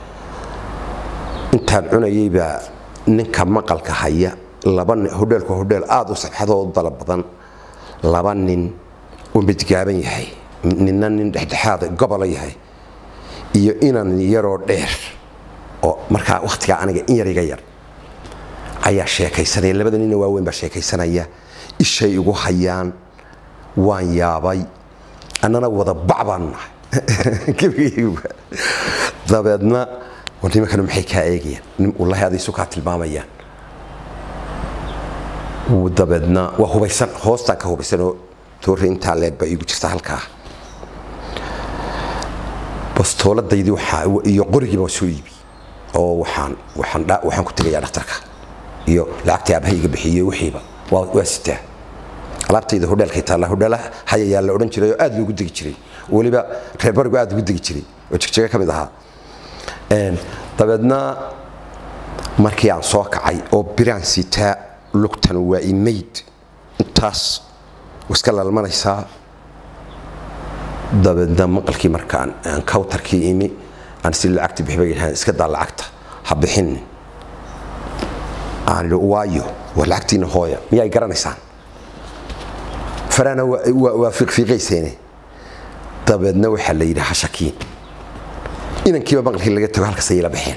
Speaker 1: intaan cunayay baa ninka maqalka haya laba hodheelku hodheel aada u sabxadoo u dala badan laba nin oo midgaaban yahay ninna nin dhexdhexaada gobola yahay iyo inan yaroo dheer oo markaa wakhtigaa aniga in yar iga yar ayaa sheekaysanaya labada nina waaweyn baa sheekaysanaya ishay igu hayaan waan yaabay annana wada bac baanu nahay gebigayguba dabeedna war nimankanu maxay kaa eegayaan wallahi aday isu kaa tilmaamayaan dabeedna waa hubaysan hoostaan ka hubaysanoo toori intaa leeg baa iigu jirta halkaa bastooladaydii iyo qorigiiba waa soo iibi oo waxaan waxaan ku tegayaa dhakhtarka iyo lacagtii aabbahay iga bixiyey wixiiba waa sitaa alaabtayda hodheelkay taalla hodheelaha hayayaa la odhan jiray oo aad loogu degi jiray weliba reer barigu aad ugu degi jiray oo jigjiga ka mid ahaa dabeedna markii aan soo kacay oo biraan sitaa lugtan waa imayd intaas iska lalmanaysaa dabeedna maqalkii markaan aan kawtarkii imi aan si lacagti bixi bay yidhahdeen iska daa lacagta ha bixinin aan idhi waayo waa lacagtiina hooya miyaay garanaysaan farana waa fiiqfiiqayseene dabeedna waxaa la yidhi hashakiin inankiiba maqalkii laga tago halkaas ayay la baxeen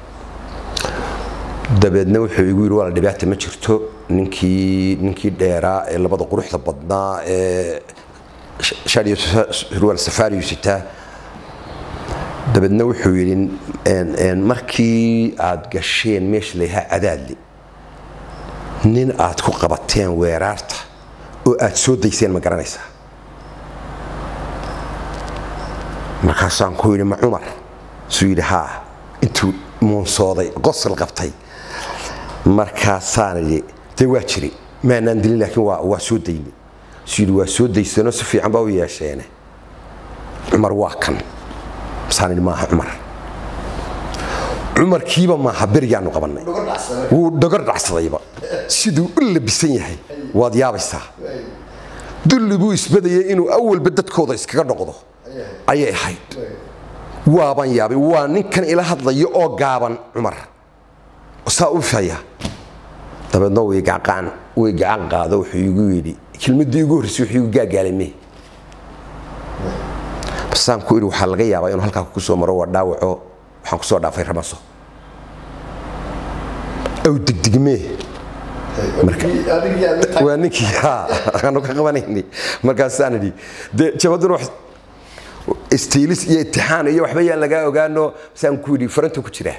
Speaker 1: dabeedna wuxuu igu yidhi wala dhibaata ma jirto ninkii ninkii dheeraa ee labada quruxda badnaa ee shadiyo surwaal safaariyu sitaa dabeedna wuxuu yidhi markii aad gasheen meesha layhaa cadaadli nin aad ku qabateen weeraarta oo aad soo dayseen ma garanaysaa markaasaan ku yidhi ma cumar suu yidhi haa intuu muunsooday qosol qabtay markaasaan idhi dee waa jiri maanaan dilin laakiin waa soo dayni suu yidhi waa soo daysanoo si fiican baa u yeesheene cumar waa kan masaan idhi maaha cumar cumarkiiba maaha berigaanu qabannay wuu dhogor dhacsadayba siduu u labisan yahay waad yaabaysaa dulli buu isbadayay inuu awalba dadkooda iskaga noqdo ayay ahayd waabaan yaabay waa ninkan ila hadlaya oo gaaban cumar saa u faya dabeedna way gacan way gacan qaado wuxuu igu yidhi kelmaddii ugu horreysay wuxuu igu gaagaalay me basaan ku yidhi waxaa laga yaabaa inuu halkaa ku soo maro waa dhaawaco waxaan ku soo dhaafay ramaso aw degdegmee waa ninkii aanu ka qabanayni markaasaan idhi dee jabaduna istiilis iyo itixaan iyo waxba yaan lagaa ogaano saan ku yidhi faranta ku jiraa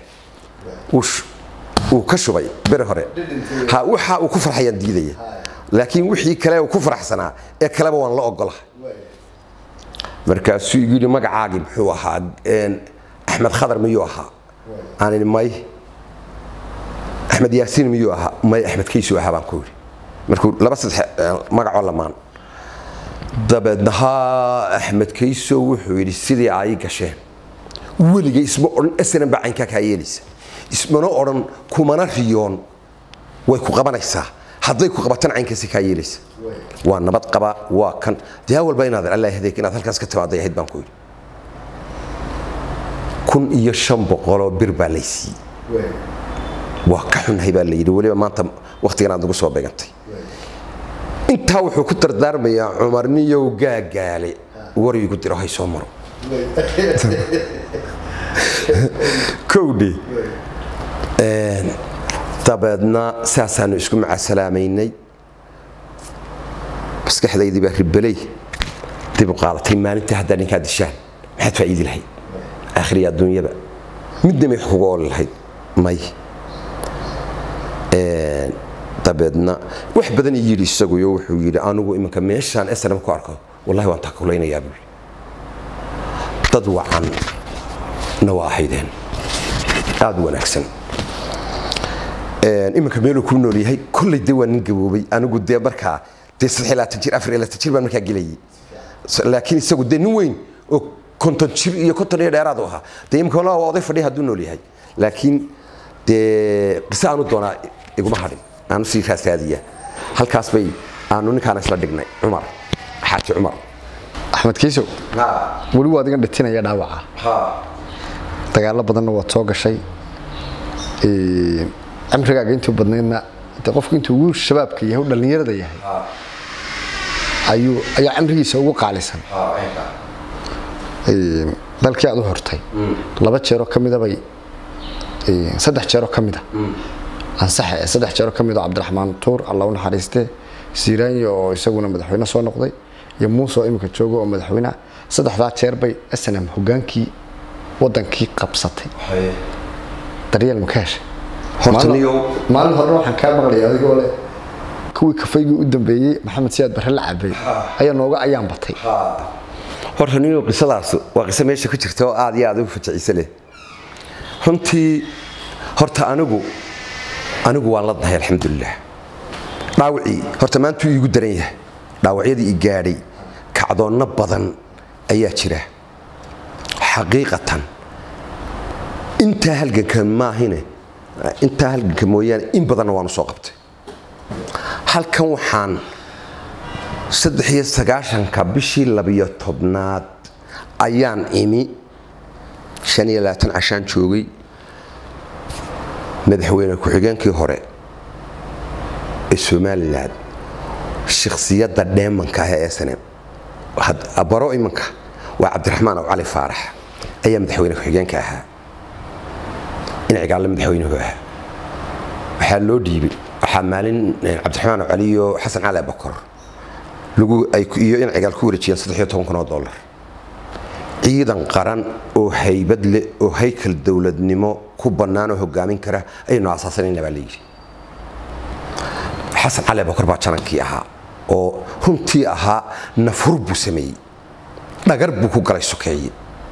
Speaker 1: uu ka shubay beri hore ha waxa uu ku farxayaan diidaya laakiin wixii kale uu ku faraxsanaa ee kaleba waan la ogolaha markaasuu igu yidhi magacaagii muxuu ahaa axmed khadar miyuu ahaa aan idhi may axmed yaasiin miyuu ahaa may axmed kaysuu ahaa baan ku yidhi markuu laba saddex magacoo lamaan dabeedna haa axmed kayso wuxuu yidhi sidii ay gasheen weliga isma odhan asnan baa caynkaa kaa yeelaysa ismana odhan kumana riyoon way ku qabanaysaa hadday ku qabatana caynkaasi kaa yeelaysa waa nabad qaba waa kan dee walba inaad allah hadeek inaad halkaas ka timaaday ahayd baan ku yidhi kun iyo shan boqoloo bir baa laysiiyey waa ka xunnahay baa la yidhi weliba maanta wakhtigan aad nagu soo beegantay intaa wuxuu ku dardaarmayaa cumarniyow gaagaale warigu diro hay soo maro kowdhe dabeedna saasaanu isku macaasalaamaynay maskaxdaydii baa ribeley dib u qaadatay maalintii haddaa ninkaa dishaan maxaad faa'iidi lahayd aakhiriya adduunyaba midna may wax kuga ooli lahayd may dabeedna wax badan ii yidhi isaguyo wuxuu yidhi anigu iminka meeshaan snm ku arko wallahi waan takulaynayaa buu yidhi dad wacan na waa ahaydeen aada u wanaagsan iminka meeluu ku nool yahay kolley dee waa nin gaboobay anigu dee markaa dee saddex jir afar laatan jir baan markaa gelayay laakiin isagu dee nin weyn oo konton jir iyo konton iyo dheeraad u ahaa dee imika waa oday fadhiya hadduu nool yahay laakiin dee qise aanu doonaa iguma hadhin aanu sii raasraadiya halkaas bay aanu ninkaana isla dhignay cumar xaaji cumar
Speaker 3: axmed kiisow weli waa adigan dhitinaya dhaawaca dagaalo badanna waad soo gashay cimrigaaga intuu badnaydna de qofku intuu ugu shabaabka yahay u dhallinyarada yahay ayuu ayaa cimrigiisa ugu qaalisan dalkii aad u hortay laba jeeroo ka midabay saddex jeeroo ka mida ansaxe saddex jeeroo ka mid oo cabdiraxmaan tuur alla u naxariiste siiraanyo oo isaguna madaxweyne soo noqday iyo muuse oo iminka jooga oo madaxweyne saddexdaa jeer bay snm hogaankii wadankii qabsatay daryeel ma ka heshay maalin horena waxaan kaa maqlaya adigoo leh kuwii kafaygii u dambeeyey maxamed siyaad barre la cabay ayaa nooga ayaan batay
Speaker 1: horta niyo qisadaas waa qiso meesha ku jirta oo aad iyo aad u fajiciise leh runtii horta anigu anigu waan la dahay alxamdulilah dhaawacii horta maantuu iigu daran yahay dhaawacyadii i gaadhay kacdoonno badan ayaa jira xaqiiqatan intaa halganka maahine intaa halganka mooyaane in badanna waanu soo qabtay halkan waxaan saddex iyo sagaashanka bishii labiyo tobnaad ayaan imi shan iyo labaatan cashaan joogay madaxweyne ku-xigeenkii hore ee somalilan shakhsiyadda dheemanka ah ee snm baro imanka waa cabdiraxmaan aw cali faarax ayaa madaxweyne ku-xigeenka ahaa inacigaalle madaxweynuhu ahaa waxaa loo dhiibay waxaa maalin cabdiraxmaan aw cali iyo xasan cali abakor iyo inacigaal ku wareejiyeen saddexiyo toban kun oo dollar ciidan qaran oo haybad leh oo haykal dowladnimo ku bannaan oo hogaamin kara ayaynu aasaasanayna baa layidhi xasan cali abakor baa janankii ahaa oo runtii ahaa nafhur buu sameeyey dhagar buu ku galay sokeeye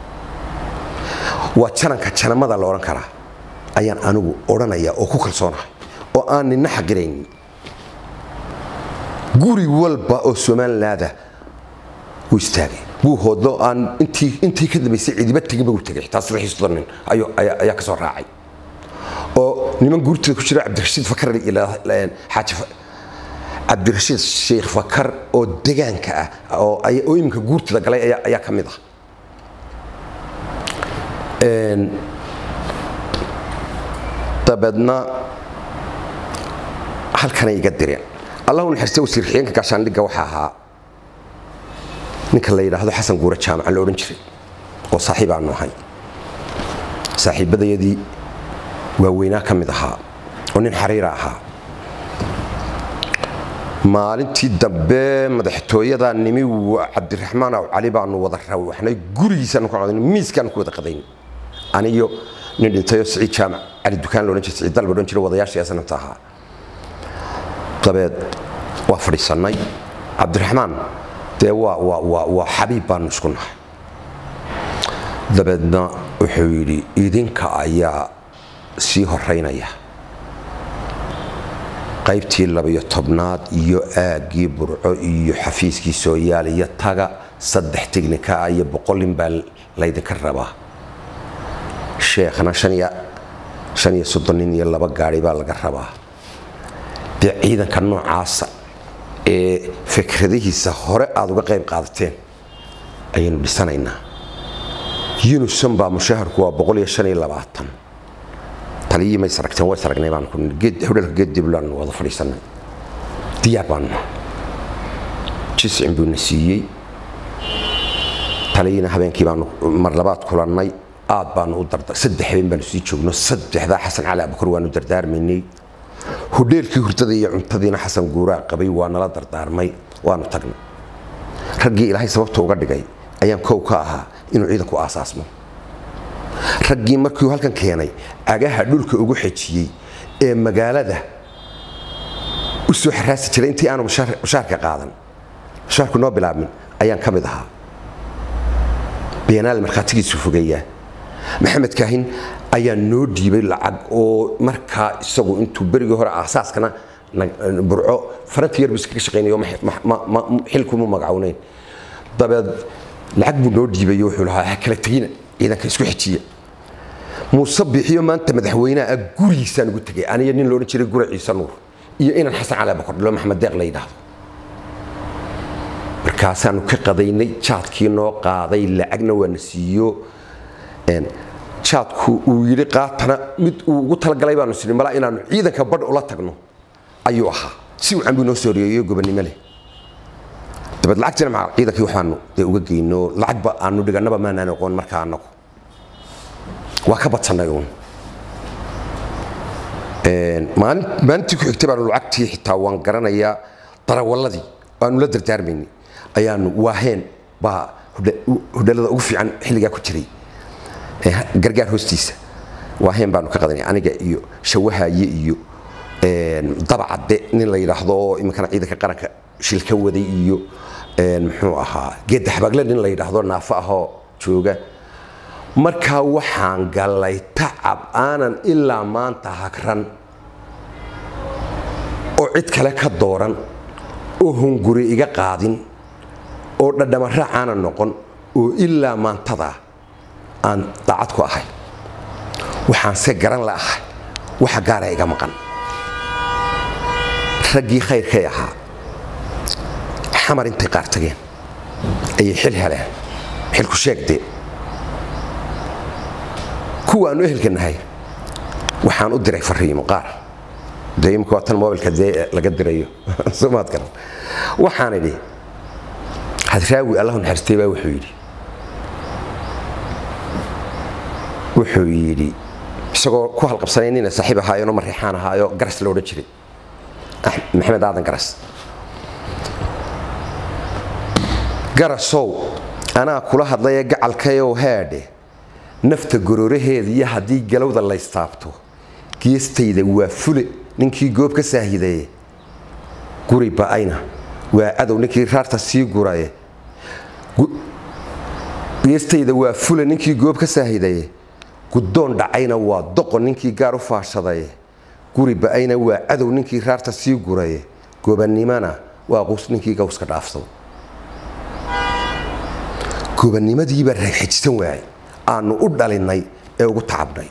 Speaker 1: waa jananka janamada la odhan karaa ayaan anigu odhanaya oo ku kalsoonahay oo aan nina xaqiraynin guri walba oo somalilaada wuu istaagay wuu hoodlo aan intii ka dambaysay cidiba teginba uu tegay xitaa saddex iyo soddon nin ayaa ka soo raacay oo niman guurtooda ku jira cabdirashiid fakar xaaji cabdirashiid sheekh fakar oo degaanka ah oo iminka guurtooda galay ayaa ka mid ah dabeedna halkanay iga direen allahu naxariista wasiir xigeenka gaashaandhigga waxaa ahaa ninka la yidhaahdo xasan guure jaamaca la odhan jiray oo saaxiib aanu ahay saaxiibbadayadii waaweynaa ka mid ahaa oo nin xariira ahaa maalintii dambe madaxtooyada nimi cabdiraxmaan aw cali baanu wada rawaxnay gurigiisaanu ka qadayn miiskaanu ku wada qadayn aniyo nin dhintayoo siciid jaamac cali dukaan loodhan jiray siciid dal loodhan jiray wadayaashii sanamta ahaa dabeed waa fadhiisannay cabdiraxmaan dee waa waa waa waa xabiib baanu isku nahay dabeedna wuxuu yidhi idinka ayaa sii horeynaya qaybtii labiyo tobnaad iyo aaggii burco iyo xafiiskii sooyaal iyo taga saddex tegnika ah iyo boqolin baa laydinka rabaa sheekhna shan iyo soddon nin iyo laba gaari baa laga rabaa dee ciidanka noocaasa ee fikradihiisa hore aada uga qayb qaadateen ayaynu dhisanaynaa yunusan baa mushaharku waa boqol iyo shan iyo labaatan taliyii ma isragteen waa isragnay baan ku hodhalka geediblaan wada fadhiisanay diyaar baanu jiscin buuna siiyey taliyina habeenkii baanu mar labaad kulannay aad baanu u darda saddex habeen baanu sii joogno saddexdaa xasan cali abakar waanu dardaarmaynay hodheelkii hurdada iyo cuntadiina xasan guuraa qabay waa nala dardaarmay waanu tagnay raggii ilaahay sababta uga dhigay ayaan kow ka ahaa inuu ciidanku aasaasmo raggii markiiu halkan keenay agaha dhulka ugu xejiyey ee magaalada u soo xaraasi jiray intii aanu mushaarka qaadan mushaarku noo bilaabmin ayaan ka mid ahaa beenaal markhaatigiisu fogeeyaa maxamed kaahin ayaa noo dhiibay lacag oo markaa isagu intuu berigii hore aasaaskana burco faranti yar buu iskaga shaqaynayo xilkuma magacownayn dabeed lacag buu noo dhiibayo wuxuu lahaa ha kala tegina ciidanka isku xejiya muuse bixiyo maanta madaxweynaha ah gurigiisaan ugu tegay aniyo nin loodhan jiray gura ciise nuur iyo inan xasan cali bakordhilo maxamed deeq la yidhaahdo markaasaanu ka qadaynay jaadkii noo qaaday lacagna waana siiyo jaadku uu yidhi qaatana mid uu ugu talagalay baanu sini malaa inaanu ciidanka badh ula tagno ayuu ahaa si wacan buu noo soo riyeeyo gobonnimo leh dabeed lacagtiina maca ciidankii waxaanu dee uga geyno lacagba aanu dhigannaba maanaan aqoon markaa annagu waa ka badsannay uun maalintii ku xigtay baanu lacagtii xitaa waan garanayaa darawalladii aanu la dardaarmaynay ayaanu waaheen baa hudhalada ugu fiican xilligaa ku jiray gargaar hoostiisa waaheen baanu ka qadanay aniga iyo shawahaye iyo dabacadde nin la yidhaahdo oo iminkana ciidanka qaranka shilka waday iyo muxuu ahaa geedda xabaagle nin la yidhaahdo naafo ahoo jooga markaa waxaan gallay tacab aanan ilaa maanta hagran oo cid kale ka dooran oo hunguri iga qaadin oo dhadhamaraac aanan noqon oo ilaa maantadaa aan daacad ku ahay waxaan se garan la ahay waxa gaara iga maqan raggii khayrkay ahaa xamar intay qaar tageen ayay xil heleen xilku sheegdee kuwa aanu ehelka nahay waxaan u diray fariimo qaar dee imika waa tan mobilka dee laga dirayo somaad garan waxaan idhi hadraawi allahu naxariistay baa wuxuu yidhi wuxuu yidhi isagoo ku halqabsanay nina saaxiib ahaayeenoo mariixaan ahaayo garas la odhan jiray maxamed aadan garas garasow anaa kula hadlayee gacalkayow heedhe nafta gorooraheeda iyo haddii galowda laystaabto geestayda waa fule ninkii goob ka saahidaye guri ba'ayna waa cadow ninkii raarta sii guraye geestayda waa fule ninkii goob ka saahidaye guddoon dhacayna waa doqon ninkii gaar u faashadaye guri ba'ayna waa cadow ninkii raarta sii guraye gobannimana waa quus ninkii gawska dhaafsado gobannimadiibaa raagxejisan waayay aanu u dhalinnay ee ugu tacabnay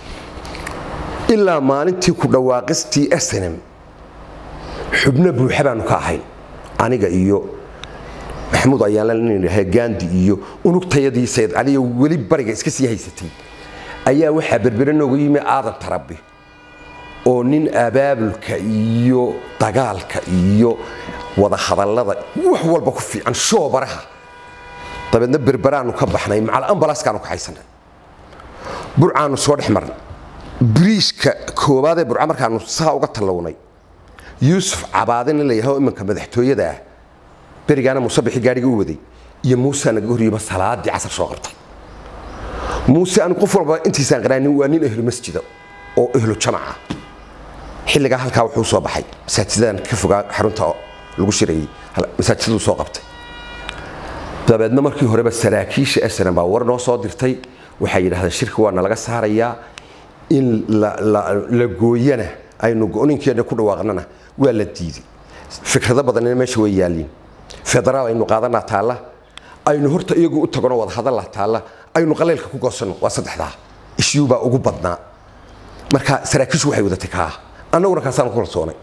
Speaker 1: ilaa maalintii ku dhawaaqistii snm xubno buuxa baanu ka ahayn aniga iyo maxamuud ayaanla nin idhaha gaandi iyo unugtayadii sayid caliyo weli bariga iska sii haysatay ayaa waxaa berbere noogu yimi aadan tarabi oo nin abaabulka iyo dagaalka iyo wadahadallada wax walba ku fiican shoobaraha dabeedna berberaanu ka baxnay macal ambalaskaanu ka haysanay burcaanu soo dhex marnay biriishka koowaad ee burca markaanu saa uga tallawnay yuusuf cabaade nin la yidhahdo iminka madaxtooyada ah berigaana muusebixi gaadhiga u waday iyo muuse naga horyima salaadii casar soo qabtay muuse anigu qof walba intiisaan qaraanin waa nin ehlu masjida oo ehlu jamaca xilligaa halkaa wuxuu soo baxay masaajidadan ka fogaa xarunta lagu shirayay masaajidaduu soo qabtay dabeedna markii horeba saraakiisha snm baa war noo soo dirtay waxay yidhahdeen shirka waa nalaga saarayaa in la gooyana aynu go-ninkeena ku dhawaaqnana waa la diiday fikrado badanina meesha way yaaliin federaal aynu qaadanaa taalla aynu horta iyagu u tagno wadahadalla taalla aynu qaleylka ku goosanno waa saddexdaa ishyuubaa ugu badnaa marka saraakiishu waxay wadatay kaa annaguna kaasaan ku kalsoonay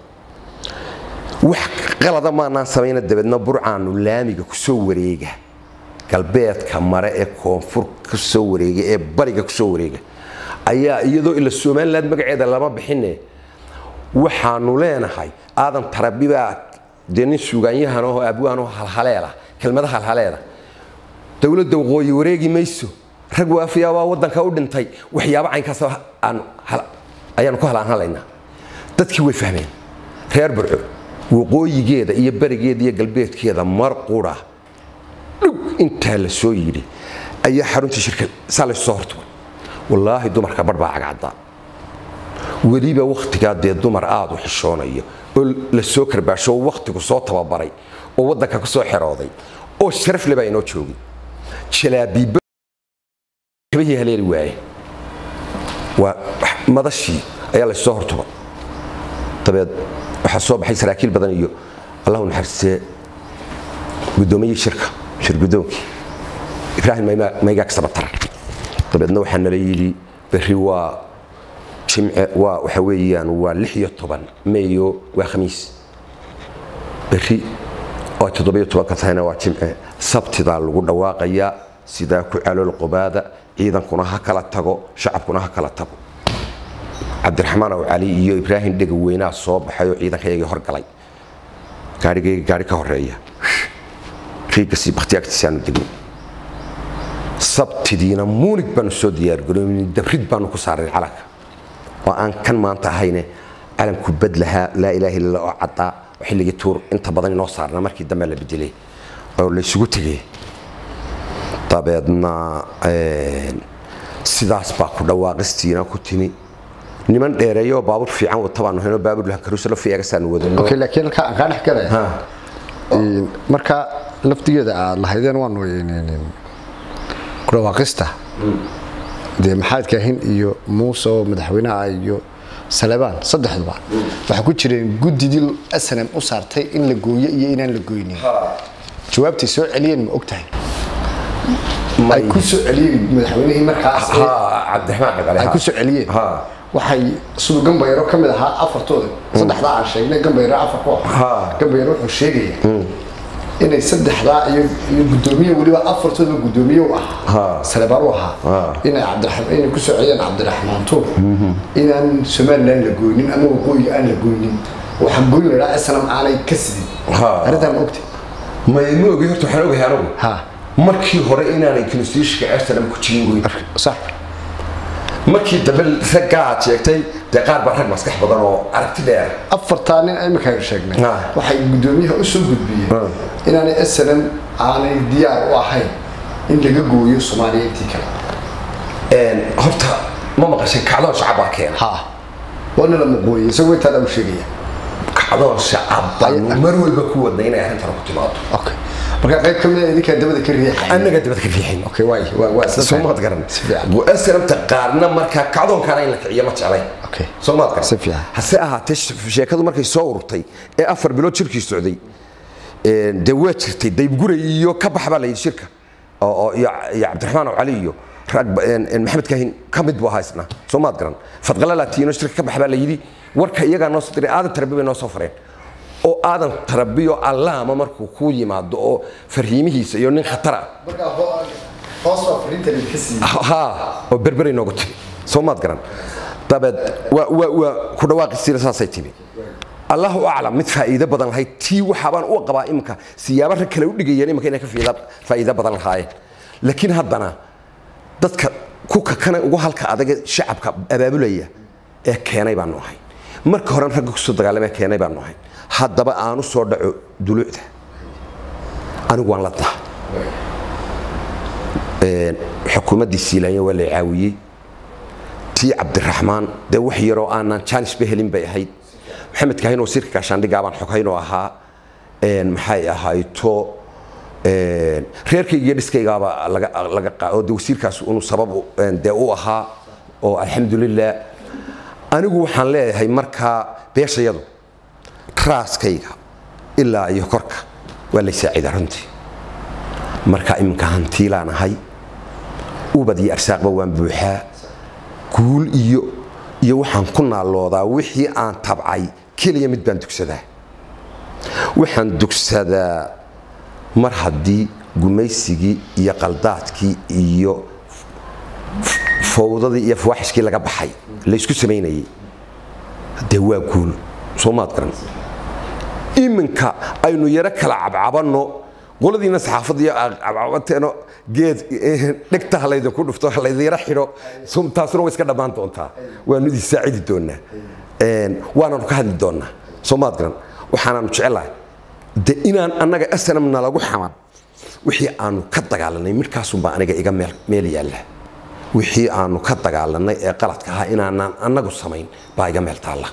Speaker 1: wax qalada maanaan samayna dabeedna burcaanu laamiga ku soo wareega galbeedka mare ee koonfur ka soo wareega ee bariga ku soo wareega ayaa iyadoo ila somaliland magaceeda lama bixine waxaanu leenahay aadan tarabibaa dee nin suugaanyahan oo abwaanoo halhaleela kelmada halhaleela dowladda waqooyi wareegi mayso rag waafiya waa waddanka u dhintay waxyaabo caynkaas ayaanu ku halaanhalaynaa dadkii way fahmeen reer burco waqooyigeeda iyo barigeeda iyo galbeedkeeda mar qura dhug intaa la soo yidhi ayaa xaruntii shirka saa laysu soo hortugay wallaahi dumarka bar baa cagcaddaa weliba wakhtigaa dee dumar aada u xishoonaya oo la soo karbaasho oo wakhtigu soo tababaray oo waddanka ku soo xerooday oo sharaf le baa inoo joogay jalaabiibo kabihii haleeli waaye waa madashii ayaa laysoo hortuba dabeed waxaa soo baxay saraakiil badan iyo allahu naxariistee guddoomiyii shirka shir guddoonkii ibraahim maygaag sabatar dabeedna waxaa nala yidhi berri waa jimce waa waxa weeyaan waa lix iyo toban meeyo waa khamiis berri oo toddobiyo tobanka tahayna waa jimce sabtidaa lagu dhawaaqayaa sidaa ku calool qobaada ciidankuna ha kala tago shacabkuna ha kala tago cabdiraxmaan aw cali iyo ibraahim dhega weynaa soo baxay oo ciidankayagii horgalay gaarigayga gaari ka horeeya riigasi bakhtiyaagtiisaanu degno sabtidiina muunig baanu soo diyaargaroyn dabrid baanu ku saaray calanka oo aan kan maanta ahayne calanku bad lahaa laa ilaaha illa oo caddaa oo xilligii tuur inta badan inoo saarna markii dambe la bedelay oo laysugu tegay dabeedna sidaas baa ku dhawaaqistiina ku timi niman dheereeyo baabuur fiican wata baanu hayno baabuur lakarusalo fiagasaanu wadano
Speaker 3: okay laakiin halkaa aan kaa dhex galaya marka laftigeeda aad lahaydeen waanu ku dhawaaqista dee maxamed kaahin iyo muuse oo madaxweynaha iyo salebaan saddexduba waxaa ku jireen guddidii snm u saartay in la gooyo iyo inaan la goynin jawaabtay soo celiyeen ma og tahay ay ku soo celiyeen madaxweynihii markaas
Speaker 1: cabdiraxmaan
Speaker 3: ay ku soo celiyeen waxay siduu gambayaro ka mid ahaa afartooda saddexdaa aan sheegnay gambayaro afar ku ah gambayaro wuxuu sheegaya inay saddexdaa iyo iyo guddoomiye weliba afartooda guddoomiye u ahaa salebaan u ahaa inay cabdiraxmaan inay ku soo celiyeen cabdiraxmaan tuur inaan somaliland la goynin ama waqooyiga aan la goynin waxaan goyn lahaa islam aanay ka sidin arrintaan ma ogtay
Speaker 1: may ma ogi horta waxaan ogahay anigu
Speaker 3: ha
Speaker 1: markii hore inaanay constitutionka amsterdam ku jirin goyn
Speaker 3: sax
Speaker 1: markii dambe raggaa aad sheegtay dee qaar baa rag maskax badan oo aragti dheer
Speaker 3: afartaa nin iminkaan sheegnay
Speaker 1: Ah.
Speaker 3: waxay guddoomiyaha u soo gudbiyeen inaanay snm aanay diyaar u ahayn in laga gooyo soomaaliya intii kale
Speaker 1: horta ma maqashay kacdoon shacab baa keena
Speaker 3: ha waana la maqooyey isagoo intaa u sheegaya
Speaker 1: kacdoon shacab baanu mar walba ku wadnay inay arrintan ku timaado
Speaker 3: okay marka qayb ka mid a idinkaa dabada ka riixay
Speaker 1: annaga dibad ka riixin
Speaker 3: okay waay waa waa isla
Speaker 1: soo
Speaker 3: fahmay.
Speaker 1: maad garan
Speaker 3: si fiican
Speaker 1: aslamta qaarna markaa kacdoonkaana in la kiciyo ma jeclay
Speaker 3: Okay.
Speaker 1: soo maad garan
Speaker 3: Si fiican.
Speaker 1: hase ahaatee sh- sheekadu markay soo ururtay ee afar bilood shirkii socday een, dee waa jirtay daybguray iyo ka bax baa la yidhi shirka oo oo- iyo iyo cabdiraxmaan oo cali iyo rag ba- een- een maxamed kaahin ka mid buu ahaa isna soo maad garan fadqala laatiino shirka ka bax baa la yidhi warka iyagaa noo soo diray aadan tarabi bay noo soo fareen oo aadan tarabiyo allaama markuu kuu yimaado oo farriimihiisa iyo nin khatar ah
Speaker 3: marka hoos waa fariinta idinka siiyey
Speaker 1: ها وبربري نوقت سومات قرن dabeed waa waa waa ku dhawaaqisiina saasay timi allahu aclam mid faa'iido badan lahayd tii waxaabaan u qabaa imika siyaabo rag kale u dhigayeen imika inay ka fiida faa'iido badan lahaayeen laakiin haddana dadka ku kakana ugu halka adaga shacabka abaabulaya ee keenay baanu ahay marka hore ragga kusoo dagaalamee keenay baanu ahay haddaba aanu soo dhaco dulucda anigu waan la daha xukuumaddii siilaanya waa la caawiyey tii cabdiraxmaan dee wax yaroo aanan jaanisba helin bay ahayd maxamed kaahin oo sirka gaashaandhigaabaan xoghaynoo ahaa een, maxay ahayto een, reerkayga iyo dhiskaygaaba laga laga qa- oo de wasiirkaas unu sabab u- een, dee u ahaa oo alxamdulilah anigu waxaan leeyahay markaa beeshayadu raaskayga ilaa iyo korka waa lay saacidaa runtii marka iminka hantiilaan ahay ubad iyo arsaaqba waan buuxaa guul iyo iyo waxaan ku naaloodaa wixii aan tabcay keliya mid baan dugsadaa waxaan dugsadaa mar haddii gumaysigii iyo qaldaadkii iyo fowdadii iyo fawaaxishkii laga baxay laysku samaynayay dee waa guul soo maad garan iminka aynu yaro kala cabcabanno qoladiina saxaafadda iyo cabcabateeno geed dhegta ha laydinku dhufto ha laydyaro xidho sum- taasuna way iska dhammaan doontaa waanu idin saacidi doonaa Een, waananu ka hadli doonaa soo maad garan waxaanaanu jecelahay de inaan annaga snm nalagu xaman wixii aanu ka dagaalanay midhkaasunbaa aniga iga meel meel yaalla wixii aanu ka dagaalanay ee qaladka ahaa inaanaan annagu samayn baa iga meel taalla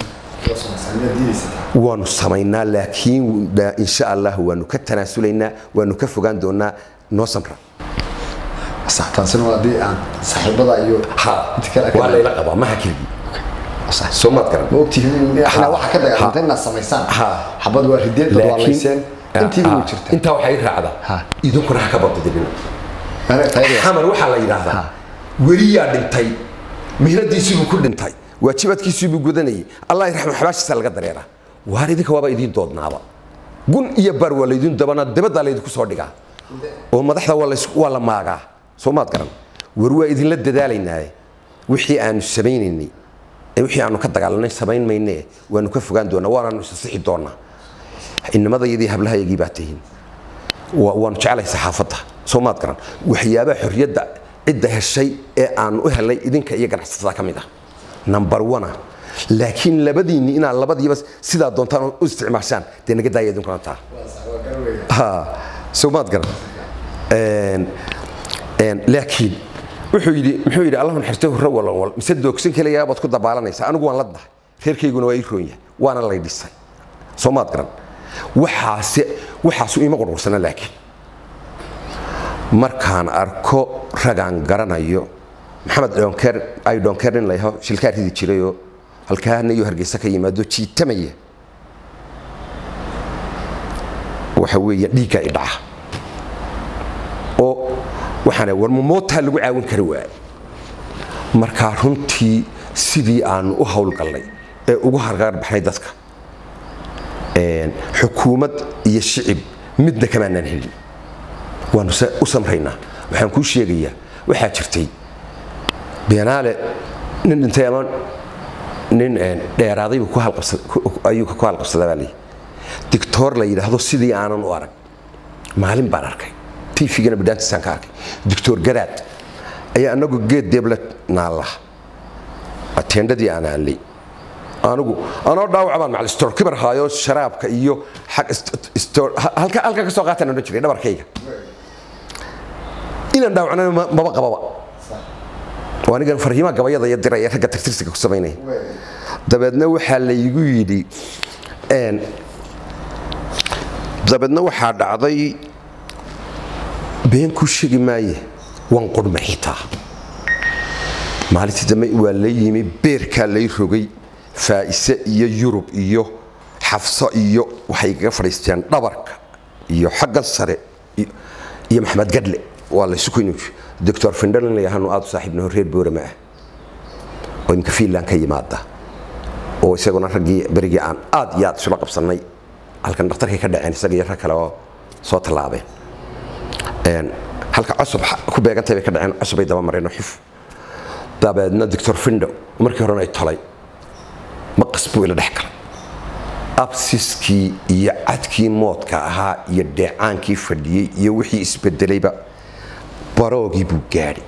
Speaker 1: waanu samaynaa laakiin da- insha allah waanu ka tanaasulaynaa waanu ka fogaan doonaa noo samra
Speaker 3: sax taasina waa haddii aan saaxiibada iyo inta kale
Speaker 1: waa layla qabaa maha keligii soo maad garan
Speaker 3: ma ogtihiin inaa waxa ka dagaalantay inaad samaysaan
Speaker 1: Ha.
Speaker 3: xabad waa rideed dad waa layseen intiiba way
Speaker 1: Ah,
Speaker 3: jirta
Speaker 1: intaa waxay raacdaa
Speaker 3: Ha.
Speaker 1: idinkuna ha ka badidibin
Speaker 3: Anaga tayada-
Speaker 1: xamar waxaa la yidhaahdaa weliyaa dhintay mihradiisiibuu ku dhintay waajibaadkiisiibuu gudanayay allah raxma xabaashiisa laga dareeraa waar idinka waaba idiin doodnaaba gun iyo bar waa laydin dabana dabaddaa laydinku soo dhigaa oo madaxda waa lays- waa la maagaa soo maad garan war waa idinla dadaalaynaaye wixii aanu samaynaynay ee wixii aanu ka dagaalanay samayn maynee waanu ka fogaan doonaa waanaanu isasixi doonaa inamadayadii hablahayagii baa tihiin wa- waanu jeclahay saxaafadda soo maad garan waxyaabaha xorriyadda cidda heshay ee aanu u helay idinka iyo ganacsatada ka mid ah number one ah. laakiin labadiinni inaad labadiiba sidaa doontaan u isticmaashaan dee naga daaya idinkuna taa Ha, soo maad garan Een, een, laakiin wuxuu yidhi muxuu yidhi allahu naxariisto hurro walan wal mise doogsan keliyaa baad ku dabaalanaysaa anigu waan la dahay reerkayguna waa ii roon yahay waana lay dhisay soo maad garan waxaase waxaasu ima qurqursana laakiin markaan arko ragaan garanayo maxamed dhonker ay dhonker nin layaho shilkaa ridi jirayoo halkaana iyo hargeysa ka yimaado jiitamaya waxa weeye dhiigga i dhaca oo waxaana war mamootaa lagu caawin kari waaye markaa runtii sidii aanu u howlgallay ee ugu hargaar baxnay dadka een, xukuumad iyo shicib midna kamaanaan helin waanu se- u samraynaa waxaan kuu sheegayaa waxaa jirtay beenaale nin dhintay ama nin een, dheeraadaybu ku halqabsa- ku- ayuu ku halqabsadaa baa leeyahy dictoor la yidhaahdo sidii aanan u arag maalin baan arkay tvgana bidhaantiisaan ka arkay doctor garaad ayaa anagu geed deebla naalla ateendhadii aan aanlay anigu anoo dhaawac baan macali stor kibar haayo sharaabka iyo xag ist- stor- ha- halka halka ka soo qaataan odhan jiray dhabarkayga inaan dhaawacnana ma- maba qababa oo anigan farhiimaha gabayada iyo dira ee ragga tagtirsiga ku samaynaya dabeedna waxaa laygu yidhi een, dabeedna waxaa dhacday been ku sheegi maaye waan qurma xitaa maalintii dambe waa la yimi beerkaa lay rogay faa'ise iyo yurub iyo xafso iyo waxay kaga fadhiisteen dhabarka iyo xaggan sare iyo- iyo maxamed gadle waa laysu kuyni doctor findhalin layahanu aad u saaxiibnaho reer boorama ah oo imka fiinland ka yimaada oo isaguna raggii berigii aan aad iyo aad isula qabsannay halkan dhakhtarkay ka dhaceen isaga iyo rag kale oo soo tallaabeen Een, halka cusub xa- ku beegantay bay ka dhaceen cusubay daba mareen oo xif dabeedna doctor findo markii horena ay tolay maqas buu ila dhex galay absiskii iyo cadkii moodka ahaa iyo dheecaankii fadhiyey iyo wixii isbedelayba baroogii buu gaadhi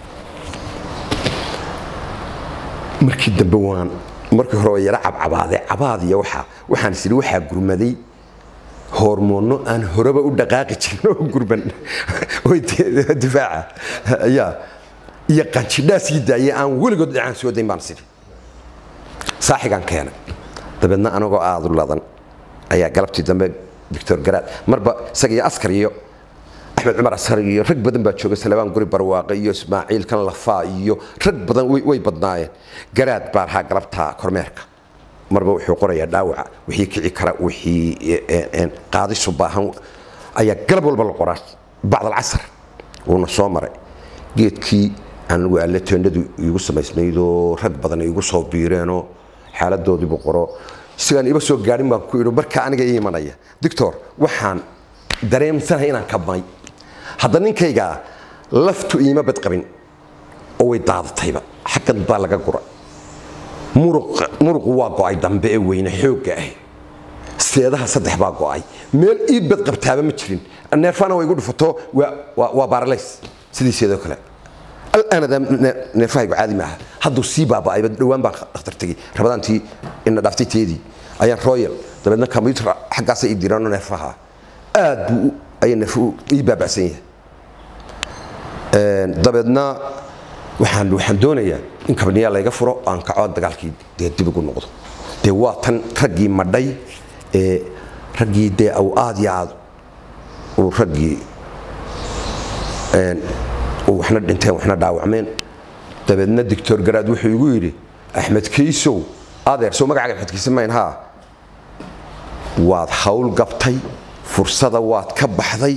Speaker 1: markii dambe waan markii hore waa yara cabcabaaday cabaad iyo waxaa waxaan is idhi waxaa gurmaday hormoono aan horeba u dhaqaaqi jirin oo gurban oo de- difaaca ayaa iyo qanjidhaa sii daayay aan weligood dhacaan soo dayn baan sidhi saaxigaan keenay dabeedna anagoo aad u ladan ayaa galabtii dambe doctor garaad marba isaga iyo askar iyo axmed cumar askar iyo rag badan baa jooga salabaan guri barwaaqe iyo ismaaciil kan lafaa iyo rag badan way way badnaayeen garaad baa lahaa galabta kormeerka marba wuxuu qorayaa dhaawaca wixii kici kara wixii e- e- een qaadisu baahan ayaa galab walba la qoraa bacd alcasar wuuna soo maray geedkii anigu alle teendhadu iigu samaysnaydoo rag badan iigu soo biireenoo xaaladoodiibu qoro isagaan iba soo gaadhin baan ku idhi marka aniga ii imanaya doctor waxaan dareemsanahay inaan kabmay hadda ninkaygaa laftu iima badqabin oo way daadatayba xaggan baa laga gura muruq- muruqu waa go'ay dambe ee weyne xoogga ah seedaha saddex baa go'ay meel ii badqabtaaba ma jirin neerfana way igu dhufato waa- waa waa baaralays sidii seedoo kale al'aanada neerfahaygu caadi maaha hadduu sii baaba'ayba dhowaan baan dhakhtar tegey rabadaantii ina dhaaftay teedii ayaan royal dabeedna combyutar xaggaasa ii dirano neerfaha aad buu u- ayaa neerfu ii baaba'san yahay Een, dabeedna waxaan waxaan doonayaa in kabniyaa layga furo aan kaco dagaalkii dee dib ugu noqdo dee waa tan raggii madhay ee raggii dee aw aad iyo aad uu raggii uu waxna dhinteen waxna dhaawacmeen dabeedna doctor garaad wuxuu igu yidhi axmed kaysow adeer soo magacaaga axmed kayse mayn haa waad hawl gabtay fursada waad ka baxday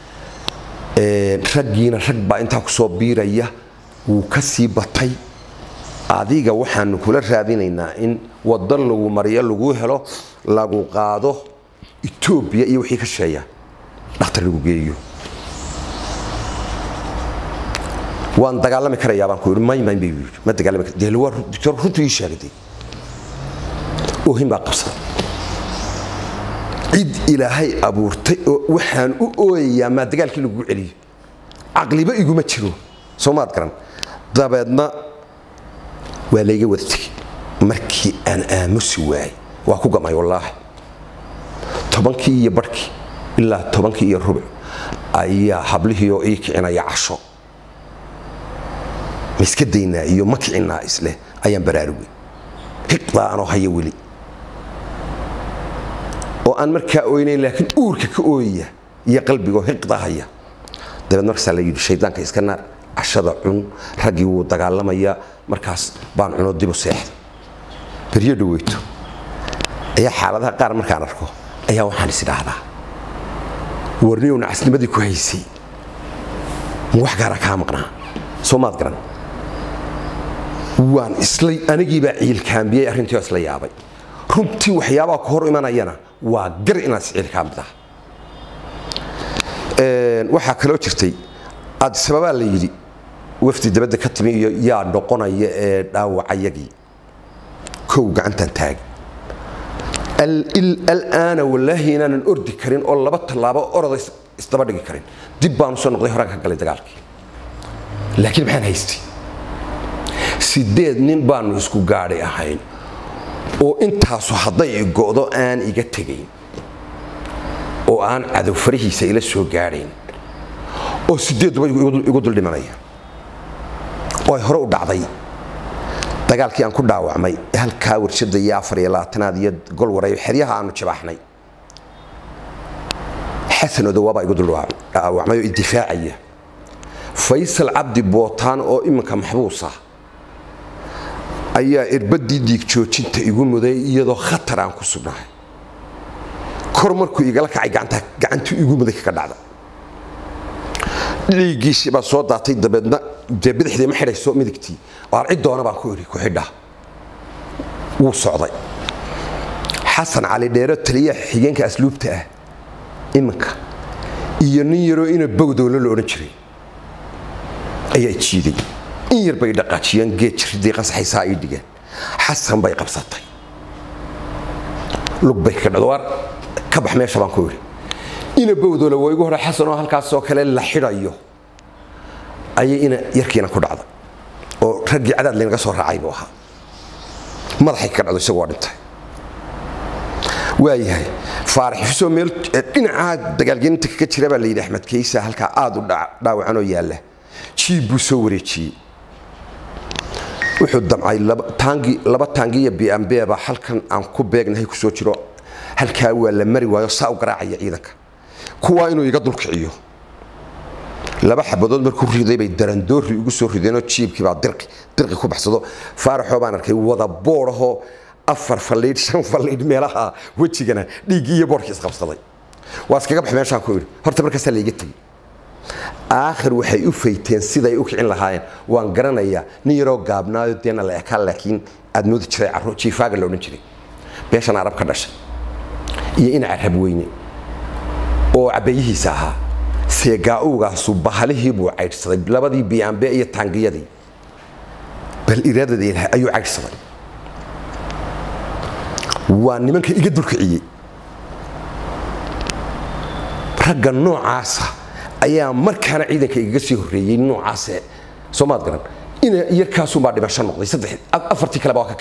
Speaker 1: raggiina rag baa intaa ku soo biiraya wuu ka sii batay adiga waxaanu kula raadinaynaa in wadan lagu mariyo lagu helo lagu qaado etoobiya iyo wixii ka sheeya dhakhtar lagu geeyo waan dagaalami karayaa baan ku yidhi may may bay yidhi ma dagaalami kar dee waa doctor runtu ii sheegday oohin baa qabsaday cid ilaahay abuurtay oo waxaan u ooyayaa maa dagaalkii lagu celiyo caqliba iguma jiro soo maad garan dabeedna waa layga wada tegey markii aan aamusi waayey waa ku gamay wallaahi tobankii iyo barhkii ilaa tobankii iyo rubuc ayaa hablihii oo ii kicinaya casho ma iska daynaa iyo ma kicinaa isleh ayaan baraarugay hiqdaa anoo haya weli oo aan markaa oynayn laakiin uurka ka ooyaya iyo qalbigoo hiqdaa haya dabeed markaasaa la yidhi shaydaanka iska naar cashada cun raggii wuu dagaalamayaa markaas baan cuno dibu seexda beryo dhaweyto ayaa xaaladaha qaar markaan arko ayaa waxaan is idhaahdaa warniyow nacasnimadii ku haysay ma wax gaara kaa maqnaa soo maad garan waan isla anigiibaa ciilkaambiyey arrintii oo isla yaabay runtii waxyaabaha ku hor imanayana waa gar inaad isciilkaamid ah waxaa kaloo jirtay addisababaa la yidhi wafdi dabadda ka timi iyo yaa noqonaya ee dhaawacayagii kow gacantan taagi alaana wallaahi inaanan ordi karin oo laba tallaabo oroda isdaba dhigi karin dib baan usoo noqday horaan ka galay dagaalkii laakiin maxaan haystay sideed nin baanu isku gaadhay ahayn oo intaasu hadday go'do aan iga tegayn oo aan cadow farihiisa ila soo gaadhayn oo sideedduba igu dul dhimanaya oo ay hore u dhacday dagaalkii aan ku dhaawacmay halkaa warshada iyo afar iyo labaatanaad iyo gol wareeyo xeryaha aanu jabaaxnay xasan odowaabaa igu dul dhaawacmay oo idifaacaya faysal cabdi bootaan oo iminka maxbuusa ayaa irbadii dhiig joojinta igu muday iyadoo khatar aan ku sugnahay kor markuu igala kacay gacantu igu muday kaga dhacda dhiiggiisii baa soo daatay dabeedna dee bidixdii ma xidhayso midigtii waar cid doona baan ku idhi ku xidha wuu socday xasan cali dheero taliyaha xigeenka asluubta ah iminka iyo nin yaroo ina bowdowlo la odhan jiray ayaa jiiday in yar bay dhaqaajiyeen geed jiridii qasaxaysaa ay dhigeen xasan bay qabsatay lug bay ka dhado waar ka bax meesha baan ku idhi ina bowdoola waa igu hore xasan oo halkaasoo kale la xidhayo ayay ina yarkiina ku dhacda oo raggii cadaad laynaga soo raacay buu ahaa madaxay ka dhacdo isagoo dhintay waayahay faarax xusoo meel dhinacaa dagaalgelinta kaga jira baa la yidhi axmed kaysa halkaa aad u dhaawacan oo yaalla jiib buu soo wareejiyey wuxuu damcay laba taangiya bmbba halkan aan ku beegnahay ku soo jiro halkaa waa la mari waayo saa u garaacaya ciidanka kuwaa inuu iga dulkiciyo laba xabadood markuu riday bay darandoori ugu soo rideenoo jiibkii baa dirqi dirqi ku baxsado faaraxoo baan arkay wada boodhahoo afar falliidh shan falliidh meelaha wejigana dhiiggii iyo boodhkii isqabsaday waa iskaga bax meeshaan ku idhi horta markaasaa layga tegey aakhir waxay u fayteen siday u kicin lahaayeen waan garanayaa nin yaroo gaabnaayo deena la ekaa laakiin aad moodi jiray caro jiifaaga la odhan jiray beeshan arab ka dhashay iyo ina carab weyne oo cabayihiisa ahaa seegaa-uugaasu bahalihii buu caydhsaday labadii biyaambe iyo taangiyadii bal iraadada ilahay ayuu caydhsaday waa nimanka iga dulkiciyey ragga noocaasa ayaa markaana ciidanka igaga sii horreeyey noocaase soo maad garan ina yarkaasuunbaa dhimasho noqday saddex afartii kaleba waa ka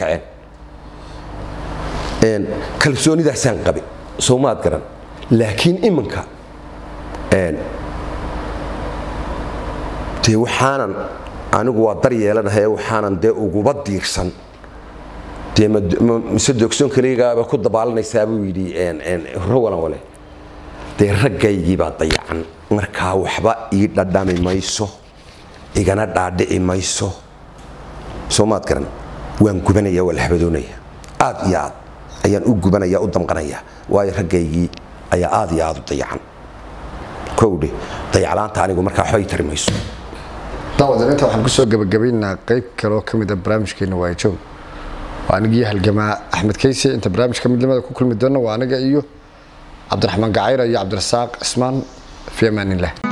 Speaker 1: kaceen kalsoonidaasaan qabe soo maad garan laakiin iminka dee waxaanan anigu waa dar yeelanahay waxaanan dee uguba diirsan dee mise doogsoon kaligaaba ku dabaalanaysaa buu yidhi rowalan wale dee raggaygii baa dayacan markaa waxba ii dhadhami mayso igana dhaadhici mayso soo maad garan waan gubanaya waa la habadoonaya aad iyo aad ayaan u gubanaya u damqanaya waayo raggaygii ayaa aad iyo aad u dayacan kowdhe dayaclaanta anigu markaa waxbay tari mayso
Speaker 3: daawadan inta waxaan kusoo gabagabaynaa qayb kaloo ka mid a barnaamijkeena waa joog waa anigii halgamaa axmed kayse inta barnaamijka midnimada ku kulmi doona waa aniga iyo cabdiraxmaan gacayra iyo cabdirasaaq cismaan fi amaanillah